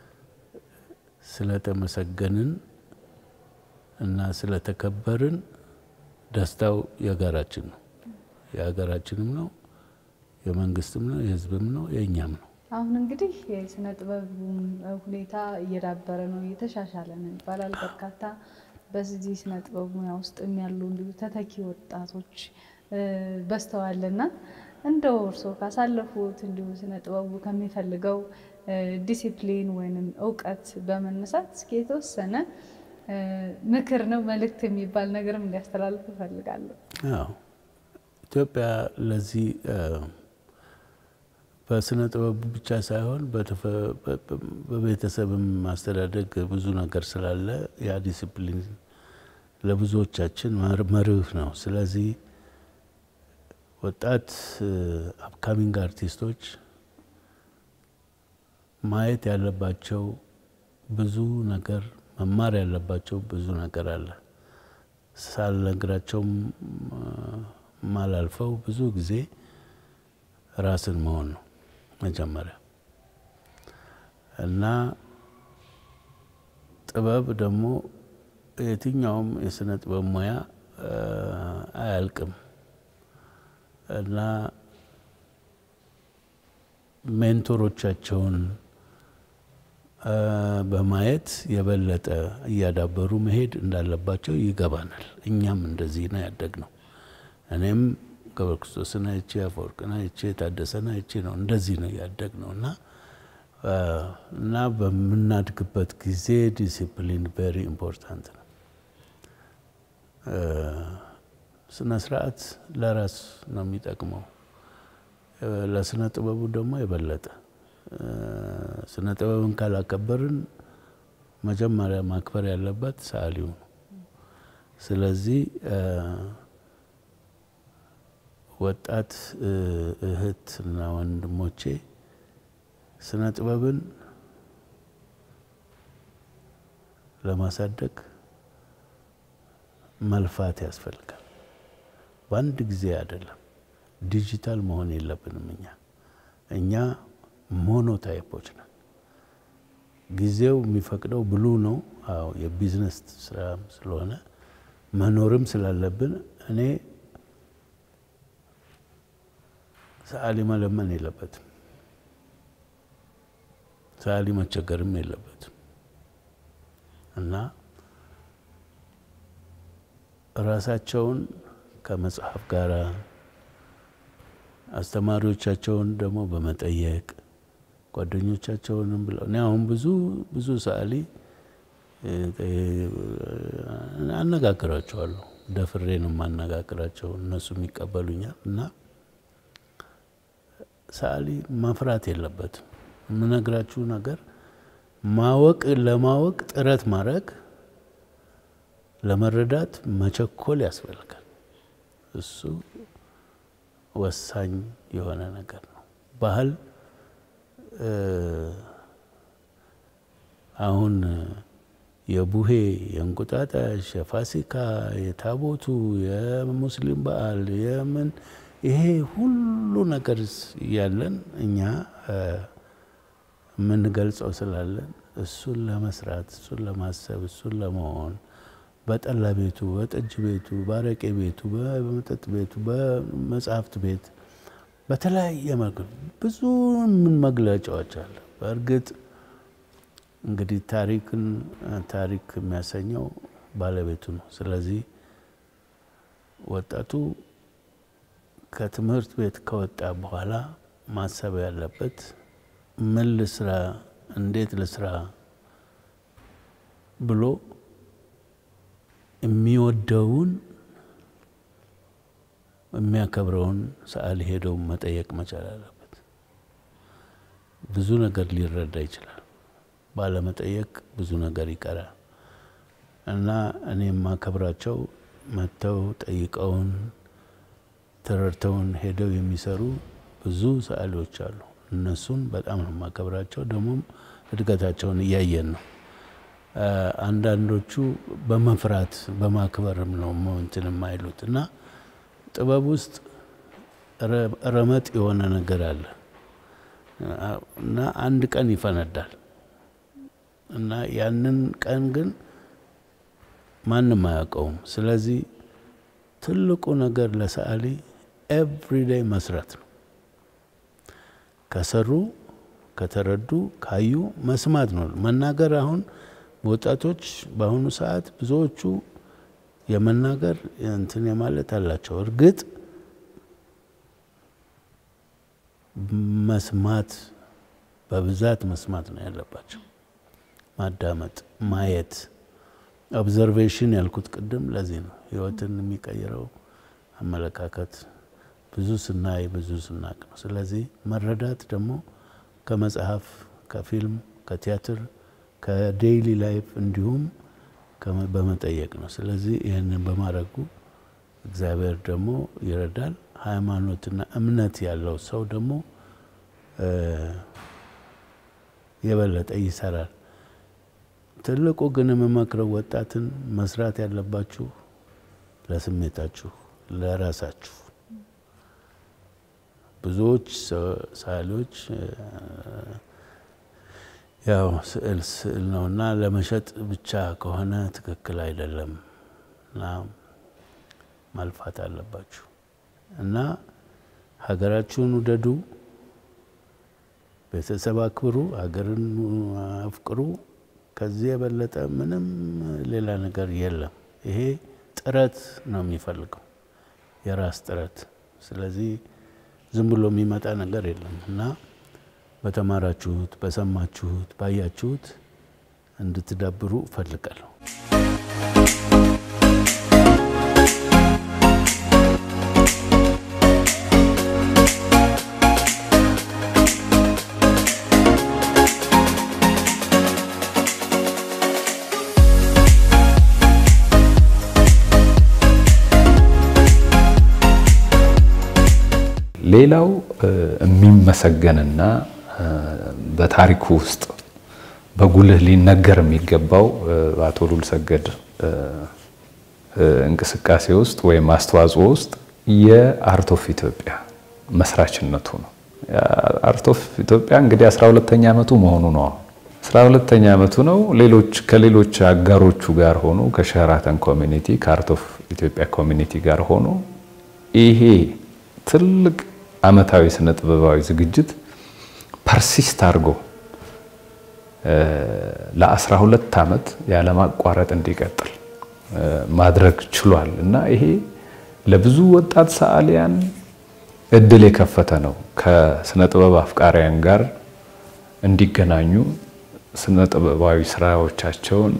ስለተመሰገንን እና ስለተከበርን ደስታው የጋራችን ነው። የሀገራችንም ነው፣ የመንግስትም ነው፣ የህዝብም ነው፣ የእኛም ነው። አሁን እንግዲህ የስነ ጥበብ ሁኔታ እየዳበረ ነው፣ እየተሻሻለ ነው ይባላል። በርካታ በዚህ ስነ ጥበብ ሙያ ውስጥ ያሉ እንዲሁ ተተኪ ወጣቶች በስተዋልና እንደው እርስዎ ካሳለፉት እንዲሁ ስነ ጥበቡ ከሚፈልገው ዲሲፕሊን ወይንም እውቀት በመነሳት እስኪ የተወሰነ ምክር ነው መልእክት የሚባል ነገርም እንዲያስተላልፍ እፈልጋለሁ። አዎ ኢትዮጵያ ለዚህ በስነ ጥበቡ ብቻ ሳይሆን በቤተሰብም ማስተዳደግ ብዙ ነገር ስላለ ያ ዲሲፕሊን ለብዙዎቻችን መርህ ነው። ስለዚህ ወጣት አፕካሚንግ አርቲስቶች ማየት ያለባቸው ብዙ ነገር መማር ያለባቸው ብዙ ነገር አለ። ሳልነግራቸውም ማላልፈው ብዙ ጊዜ ራስን መሆን ነው መጀመሪያ እና ጥበብ ደግሞ የትኛውም የስነ ጥበብ ሙያ አያልቅም እና ሜንቶሮቻቸውን በማየት የበለጠ እያዳበሩ መሄድ እንዳለባቸው ይገባናል። እኛም እንደዚህ ነው ያደግነው። እኔም ገብረ ክርስቶስን አይቼ አፈወርቅን አይቼ ታደሰን አይቼ ነው እንደዚህ ነው ያደግነው እና እና በምናድግበት ጊዜ ዲሲፕሊን ቬሪ ኢምፖርታንት ነው። ስነ ስርዓት ለራስ ነው የሚጠቅመው፣ ለስነ ጥበቡ ደግሞ የበለጠ ስነ ጥበብን ካላከበርን መጀመሪያ ማክበር ያለበት ሰዓሊው ነው። ስለዚህ ወጣት እህት እና ወንድሞቼ ስነ ጥበብን ለማሳደግ መልፋት ያስፈልጋል። በአንድ ጊዜ አይደለም። ዲጂታል መሆን የለብንም። እኛ እኛ ሞኖታይፖች ነን። ጊዜው የሚፈቅደው ብሉ ነው። አዎ የቢዝነስ ስራ ስለሆነ መኖርም ስላለብን እኔ ሰዓሊ መለመን የለበትም። ሰዓሊ መቸገርም የለበትም እና ራሳቸውን ከመጽሐፍ ጋር አስተማሪዎቻቸውን ደግሞ በመጠየቅ ጓደኞቻቸውንም ብለው እኔ አሁን ብዙ ብዙ ሰዓሊ አነጋግራቸዋለሁ። ደፍሬ ነው የማነጋግራቸው፣ እነሱም ይቀበሉኛል። እና ሰዓሊ መፍራት የለበትም። የምነግራችሁ ነገር ማወቅ ለማወቅ ጥረት ማድረግ ለመረዳት መቸኮል ያስፈልጋል። እሱ ወሳኝ የሆነ ነገር ነው። ባህል አሁን የቡሄ፣ የእንቁጣጣሽ፣ የፋሲካ፣ የታቦቱ፣ የሙስሊም በዓል የምን ይሄ ሁሉ ነገር እያለን እኛ የምንገልጸው ስላለን እሱን ለመስራት እሱን ለማሰብ እሱን ለመሆን በጠላ ቤቱ፣ በጠጅ ቤቱ፣ በአረቄ ቤቱ፣ በመጠጥ ቤቱ፣ በመጽሐፍት ቤት በተለያየ መልኩ ብዙ ምን መግለጫዎች አለ። በእርግጥ እንግዲህ ታሪክን ታሪክ የሚያሰኘው ባለቤቱ ነው። ስለዚህ ወጣቱ ከትምህርት ቤት ከወጣ በኋላ ማሰብ ያለበት ምን ልስራ፣ እንዴት ልስራ ብሎ የሚወደውን የሚያከብረውን ሰዓሊ ሄደው መጠየቅ መቻል አለበት። ብዙ ነገር ሊረዳ ይችላል። ባለመጠየቅ ብዙ ነገር ይቀራል እና እኔ የማከብራቸው መጥተው ጠይቀውን ተረድተውን ሄደው የሚሰሩ ብዙ ሰዓሊዎች አሉ። እነሱን በጣም ነው የማከብራቸው። ደግሞም እድገታቸውን እያየን ነው። አንዳንዶቹ በመፍራት በማክበርም ነው እንትን የማይሉት እና ጥበብ ውስጥ ረመጥ የሆነ ነገር አለ እና አንድ ቀን ይፈነዳል እና ያንን ቀን ግን ማንም አያውቀውም። ስለዚህ ትልቁ ነገር ለሰዓሊ ኤቭሪዴይ መስራት ነው። ከሰሩ ከተረዱ ካዩ መስማት ነው። መናገር አሁን ወጣቶች በአሁኑ ሰዓት ብዙዎቹ የመናገር እንትን የማለት አላቸው። እርግጥ መስማት በብዛት መስማት ነው ያለባቸው። ማዳመጥ፣ ማየት፣ ኦብዘርቬሽን ያልኩት ቅድም ለዚህ ነው ህይወትን የሚቀይረው አመለካከት ብዙ ስናይ ብዙ ስናቅ ነው። ስለዚህ መረዳት ደግሞ ከመጽሐፍ፣ ከፊልም፣ ከቲያትር፣ ከዴይሊ ላይፍ እንዲሁም በመጠየቅ ነው። ስለዚህ ይህንን በማድረጉ እግዚአብሔር ደግሞ ይረዳል። ሃይማኖትና እምነት ያለው ሰው ደግሞ የበለጠ ይሰራል። ትልቁ ግን የምመክረው ወጣትን መስራት ያለባችሁ ለስሜታችሁ፣ ለራሳችሁ። ብዙዎች ሰዓሊዎች ያው ስዕል ስዕል ነውና ለመሸጥ ብቻ ከሆነ ትክክል አይደለም እና ማልፋት አለባችሁ እና ሀገራችሁን ውደዱ፣ ቤተሰብ አክብሩ፣ ሀገርን አፍቅሩ። ከዚህ የበለጠ ምንም ሌላ ነገር የለም። ይሄ ጥረት ነው የሚፈልገው የራስ ጥረት። ስለዚህ ዝም ብሎ የሚመጣ ነገር የለም እና በተማራችሁት፣ በሰማችሁት፣ ባያችሁት እንድትዳብሩ እፈልጋለሁ። ሌላው የሚመሰገንና በታሪኩ ውስጥ በጉልህ ሊነገር የሚገባው በአቶ ሉልሰገድ እንቅስቃሴ ውስጥ ወይም አስተዋጽኦ ውስጥ የአርት ኦፍ ኢትዮጵያ መስራችነቱ ነው። አርት ኦፍ ኢትዮጵያ እንግዲህ 12ተኛ ዓመቱ መሆኑ ነው። አሁን 12ተኛ ዓመቱ ነው። ሌሎች ከሌሎች አጋሮቹ ጋር ሆኖ ከሸራተን ኮሚኒቲ ከአርት ኦፍ ኢትዮጵያ ኮሚኒቲ ጋር ሆኖ ይሄ ትልቅ ዓመታዊ ስነ ጥበባዊ ዝግጅት ፐርሲስት አድርጎ ለ12 ዓመት ያለማቋረጥ እንዲቀጥል ማድረግ ችሏል እና ይሄ ለብዙ ወጣት ሰዓሊያን እድል የከፈተ ነው። ከስነ ጥበብ አፍቃሪያን ጋር እንዲገናኙ ስነ ጥበባዊ ስራዎቻቸውን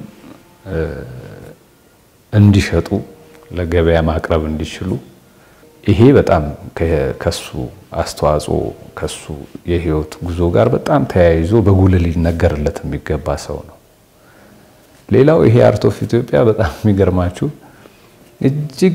እንዲሸጡ፣ ለገበያ ማቅረብ እንዲችሉ ይሄ በጣም ከሱ አስተዋጽኦ ከሱ የህይወት ጉዞ ጋር በጣም ተያይዞ በጉልህ ሊነገርለት የሚገባ ሰው ነው። ሌላው ይሄ አርት ኦፍ ኢትዮጵያ በጣም የሚገርማችሁ እጅግ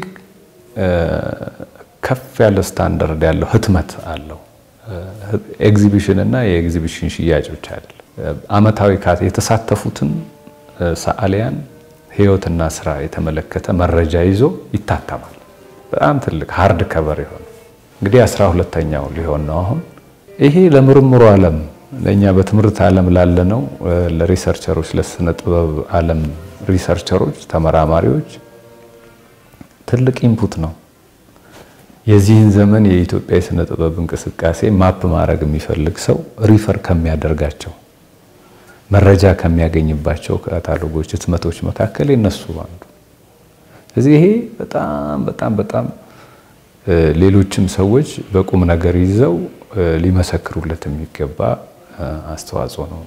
ከፍ ያለ ስታንዳርድ ያለው ህትመት አለው። ኤግዚቢሽን እና የኤግዚቢሽን ሽያጭ ብቻ አይደለም። አመታዊ የተሳተፉትን ሰዓሊያን ህይወትና ስራ የተመለከተ መረጃ ይዞ ይታተማል። በጣም ትልቅ ሃርድ ከቨር የሆነ እንግዲህ አስራ ሁለተኛው ሊሆን ነው አሁን። ይሄ ለምርምሩ ዓለም ለእኛ በትምህርት ዓለም ላለነው ለሪሰርቸሮች፣ ለስነ ጥበብ ዓለም ሪሰርቸሮች፣ ተመራማሪዎች ትልቅ ኢንፑት ነው። የዚህን ዘመን የኢትዮጵያ የስነ ጥበብ እንቅስቃሴ ማፕ ማድረግ የሚፈልግ ሰው ሪፈር ከሚያደርጋቸው መረጃ ከሚያገኝባቸው ካታሎጎች፣ ህትመቶች መካከል የነሱ አንዱ ስለዚህ ይሄ በጣም በጣም በጣም ሌሎችም ሰዎች በቁም ነገር ይዘው ሊመሰክሩለት የሚገባ አስተዋጽኦ ነው።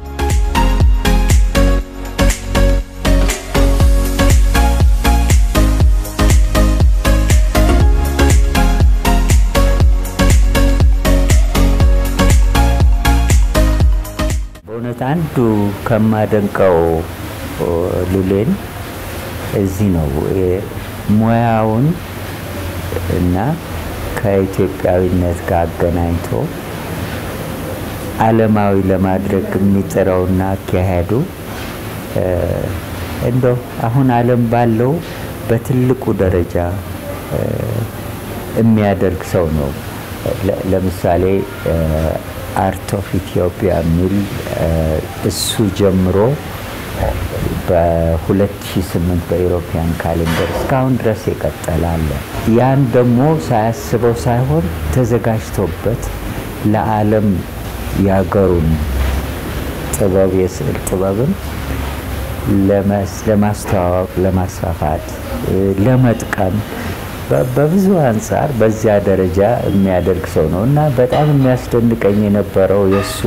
በእውነት አንዱ ከማደንቀው ሉሌን እዚህ ነው ሙያውን እና ከኢትዮጵያዊነት ጋር አገናኝቶ ዓለማዊ ለማድረግ የሚጥረውና አካሄዱ እንደው አሁን ዓለም ባለው በትልቁ ደረጃ የሚያደርግ ሰው ነው። ለምሳሌ አርት ኦፍ ኢትዮጵያ የሚል እሱ ጀምሮ በ2008 በኢሮፒያን ካሌንደር እስካሁን ድረስ የቀጠለ አለ። ያን ደግሞ ሳያስበው ሳይሆን ተዘጋጅቶበት ለዓለም ያገሩን ጥበብ የስዕል ጥበብን ለማስተዋወቅ፣ ለማስፋፋት፣ ለመጥቀም በብዙ አንጻር በዚያ ደረጃ የሚያደርግ ሰው ነው እና በጣም የሚያስደንቀኝ የነበረው የእሱ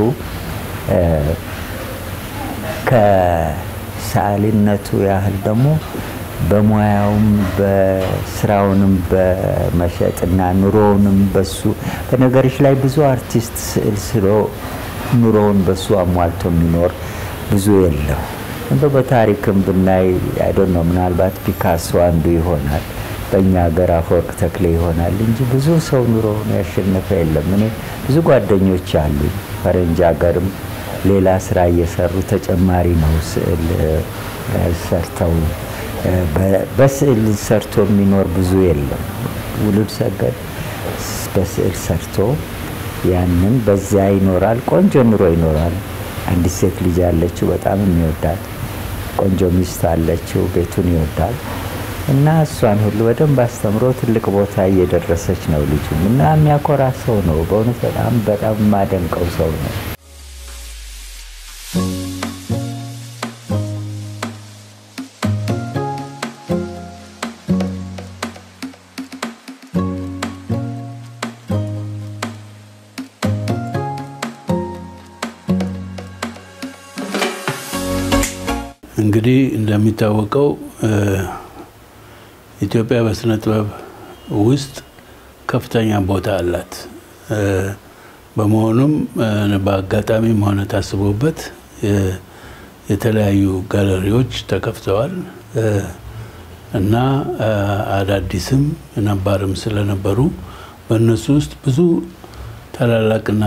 ከሰዓሊነቱ ያህል ደግሞ በሙያውም በስራውንም በመሸጥና ኑሮውንም በሱ በነገሮች ላይ ብዙ አርቲስት ስዕል ስሎ ኑሮውን በሱ አሟልቶ የሚኖር ብዙ የለም። እንደ በታሪክም ብናይ አይደል ነው ምናልባት ፒካሶ አንዱ ይሆናል፣ በእኛ ሀገር አፈወርቅ ተክሌ ይሆናል እንጂ ብዙ ሰው ኑሮውን ያሸነፈ የለም። እኔ ብዙ ጓደኞች አሉኝ ፈረንጅ ሀገርም ሌላ ስራ እየሰሩ ተጨማሪ ነው ስዕል ሰርተው በስዕል ሰርቶ የሚኖር ብዙ የለም። ውሉድ ሰገድ በስዕል ሰርቶ ያንን በዚያ ይኖራል። ቆንጆ ኑሮ ይኖራል። አንዲት ሴት ልጅ አለችው፣ በጣም የሚወዳት ቆንጆ ሚስት አለችው፣ ቤቱን ይወዳል እና እሷን ሁሉ በደንብ አስተምሮ ትልቅ ቦታ እየደረሰች ነው ልጁም እና የሚያኮራ ሰው ነው። በእውነት በጣም በጣም የማደንቀው ሰው ነው። እንግዲህ እንደሚታወቀው ኢትዮጵያ በስነ ጥበብ ውስጥ ከፍተኛ ቦታ አላት። በመሆኑም በአጋጣሚም ሆነ ታስቦበት የተለያዩ ጋለሪዎች ተከፍተዋል እና አዳዲስም ነባርም ስለነበሩ በእነሱ ውስጥ ብዙ ታላላቅና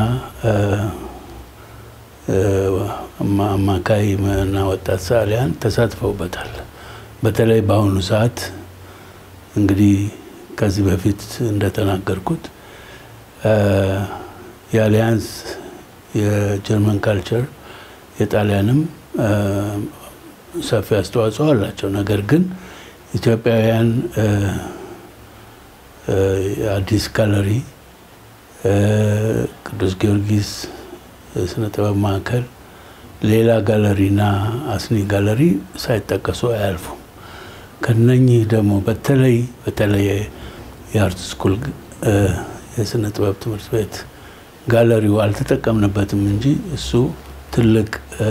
አማካይ እና ወጣት ሰዓሊያን ተሳትፈውበታል። በተለይ በአሁኑ ሰዓት እንግዲህ ከዚህ በፊት እንደተናገርኩት የአሊያንስ የጀርመን ካልቸር የጣሊያንም ሰፊ አስተዋጽኦ አላቸው። ነገር ግን ኢትዮጵያውያን አዲስ ጋለሪ፣ ቅዱስ ጊዮርጊስ ስነ ጥበብ ማዕከል፣ ሌላ ጋለሪና አስኒ ጋለሪ ሳይጠቀሱ አያልፉም። ከነኚህ ደግሞ በተለይ በተለይ የአርት ስኩል የስነ ጥበብ ትምህርት ቤት ጋለሪው አልተጠቀምንበትም እንጂ እሱ ትልቅ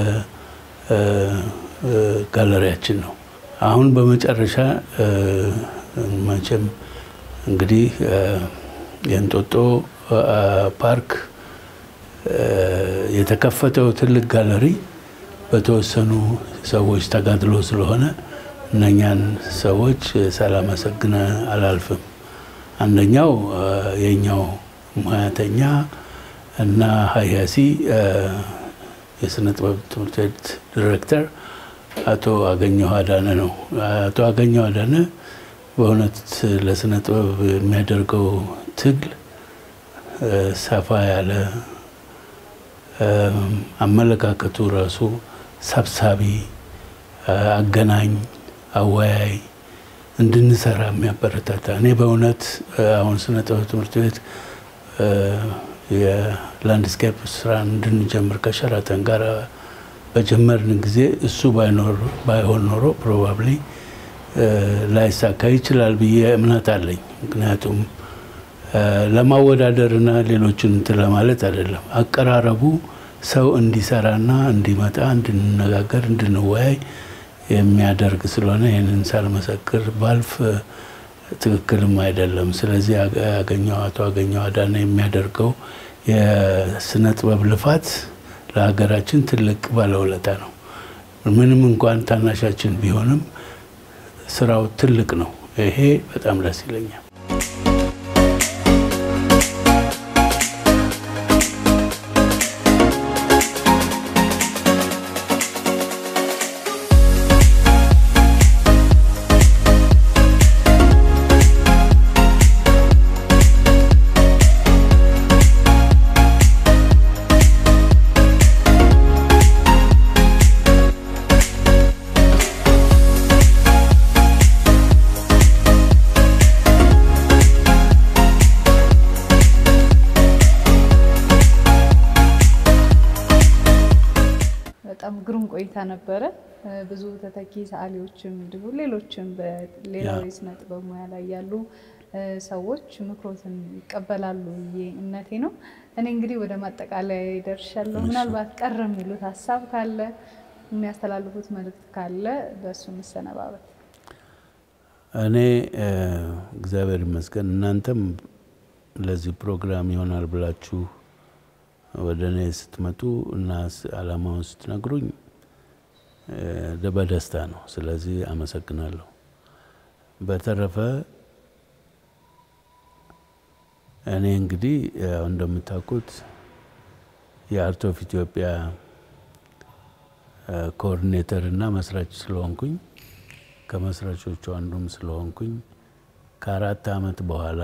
ጋለሪያችን ነው። አሁን በመጨረሻ መቼም እንግዲህ የእንጦጦ ፓርክ የተከፈተው ትልቅ ጋለሪ በተወሰኑ ሰዎች ተጋድሎ ስለሆነ እነኛን ሰዎች ሳላመሰግን አላልፍም። አንደኛው የኛው ሙያተኛ እና ሀያሲ የስነ ጥበብ ትምህርት ቤት ዲሬክተር አቶ አገኘሁ አዳነ ነው። አቶ አገኘሁ አዳነ በእውነት ለስነ ጥበብ የሚያደርገው ትግል ሰፋ ያለ አመለካከቱ ራሱ ሰብሳቢ፣ አገናኝ፣ አወያይ እንድንሰራ የሚያበረታታ እኔ በእውነት አሁን ስነ ጥበብ ትምህርት ቤት የላንድስኬፕ ስራ እንድንጀምር ከሸራተን ጋር በጀመርን ጊዜ እሱ ባይሆን ኖሮ ፕሮባብሊ ላይሳካ ይችላል ብዬ እምነት አለኝ። ምክንያቱም ለማወዳደርና ሌሎችን እንትን ለማለት አይደለም። አቀራረቡ ሰው እንዲሰራና እንዲመጣ፣ እንድንነጋገር፣ እንድንወያይ የሚያደርግ ስለሆነ ይህንን ሳልመሰክር ባልፍ ትክክልም አይደለም። ስለዚህ ያገኘው አቶ አገኘው አዳነ የሚያደርገው የስነ ጥበብ ልፋት ለሀገራችን ትልቅ ባለውለታ ነው። ምንም እንኳን ታናሻችን ቢሆንም ስራው ትልቅ ነው። ይሄ በጣም ደስ ይለኛል። በጣም ግሩም ቆይታ ነበረ። ብዙ ተተኪ ሰዓሊዎችም እንዲሁ ሌሎችም በሌላው የስነ ጥበብ ሙያ ላይ ያሉ ሰዎች ምክሮትን ይቀበላሉ ብዬ እምነቴ ነው። እኔ እንግዲህ ወደ ማጠቃለያ ደርሻለሁ። ምናልባት ቀረ የሚሉት ሀሳብ ካለ የሚያስተላልፉት መልእክት ካለ በእሱ መሰነባበት። እኔ እግዚአብሔር ይመስገን እናንተም ለዚህ ፕሮግራም ይሆናል ብላችሁ ወደ እኔ ስትመጡ እና አላማውን ስትነግሩኝ በደስታ ነው። ስለዚህ አመሰግናለሁ። በተረፈ እኔ እንግዲህ ያው እንደምታውቁት የአርት ኦፍ ኢትዮጵያ ኮኦርዲኔተር እና መስራች ስለሆንኩኝ ከመስራቾቹ አንዱም ስለሆንኩኝ ከአራት ዓመት በኋላ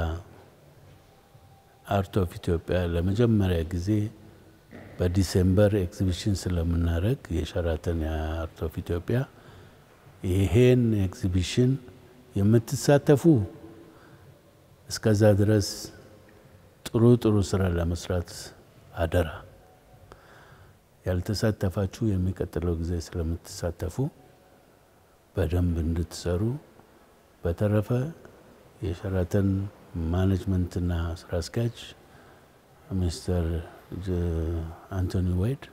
አርት ኦፍ ኢትዮጵያ ለመጀመሪያ ጊዜ በዲሴምበር ኤግዚቢሽን ስለምናደርግ የሸራተን የአርት ኦፍ ኢትዮጵያ ይሄን ኤግዚቢሽን የምትሳተፉ እስከዛ ድረስ ጥሩ ጥሩ ስራ ለመስራት አደራ። ያልተሳተፋችሁ የሚቀጥለው ጊዜ ስለምትሳተፉ በደንብ እንድትሰሩ። በተረፈ የሸራተን ማኔጅመንትና ስራ አስኪያጅ ሚስተር አንቶኒ ዋይድ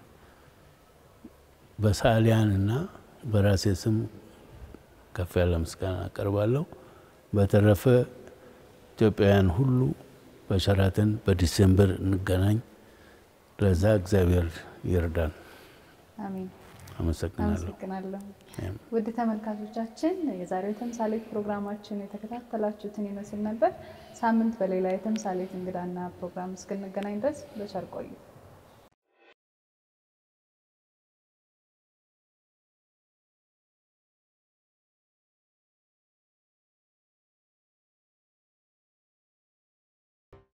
በሰዓሊያን እና በራሴ ስም ከፍ ያለ ምስጋና አቀርባለሁ። በተረፈ ኢትዮጵያውያን ሁሉ በሸራተን በዲሴምበር እንገናኝ። ለዛ እግዚአብሔር ይርዳን። አሜን። አመሰግናለሁ። አመሰግናለሁ። ውድ ተመልካቾቻችን የዛሬው የተምሳሌት ፕሮግራማችን የተከታተላችሁትን ይመስል ነበር። ሳምንት በሌላ የተምሳሌት እንግዳና ፕሮግራም እስክንገናኝ ድረስ በቸር ቆዩ።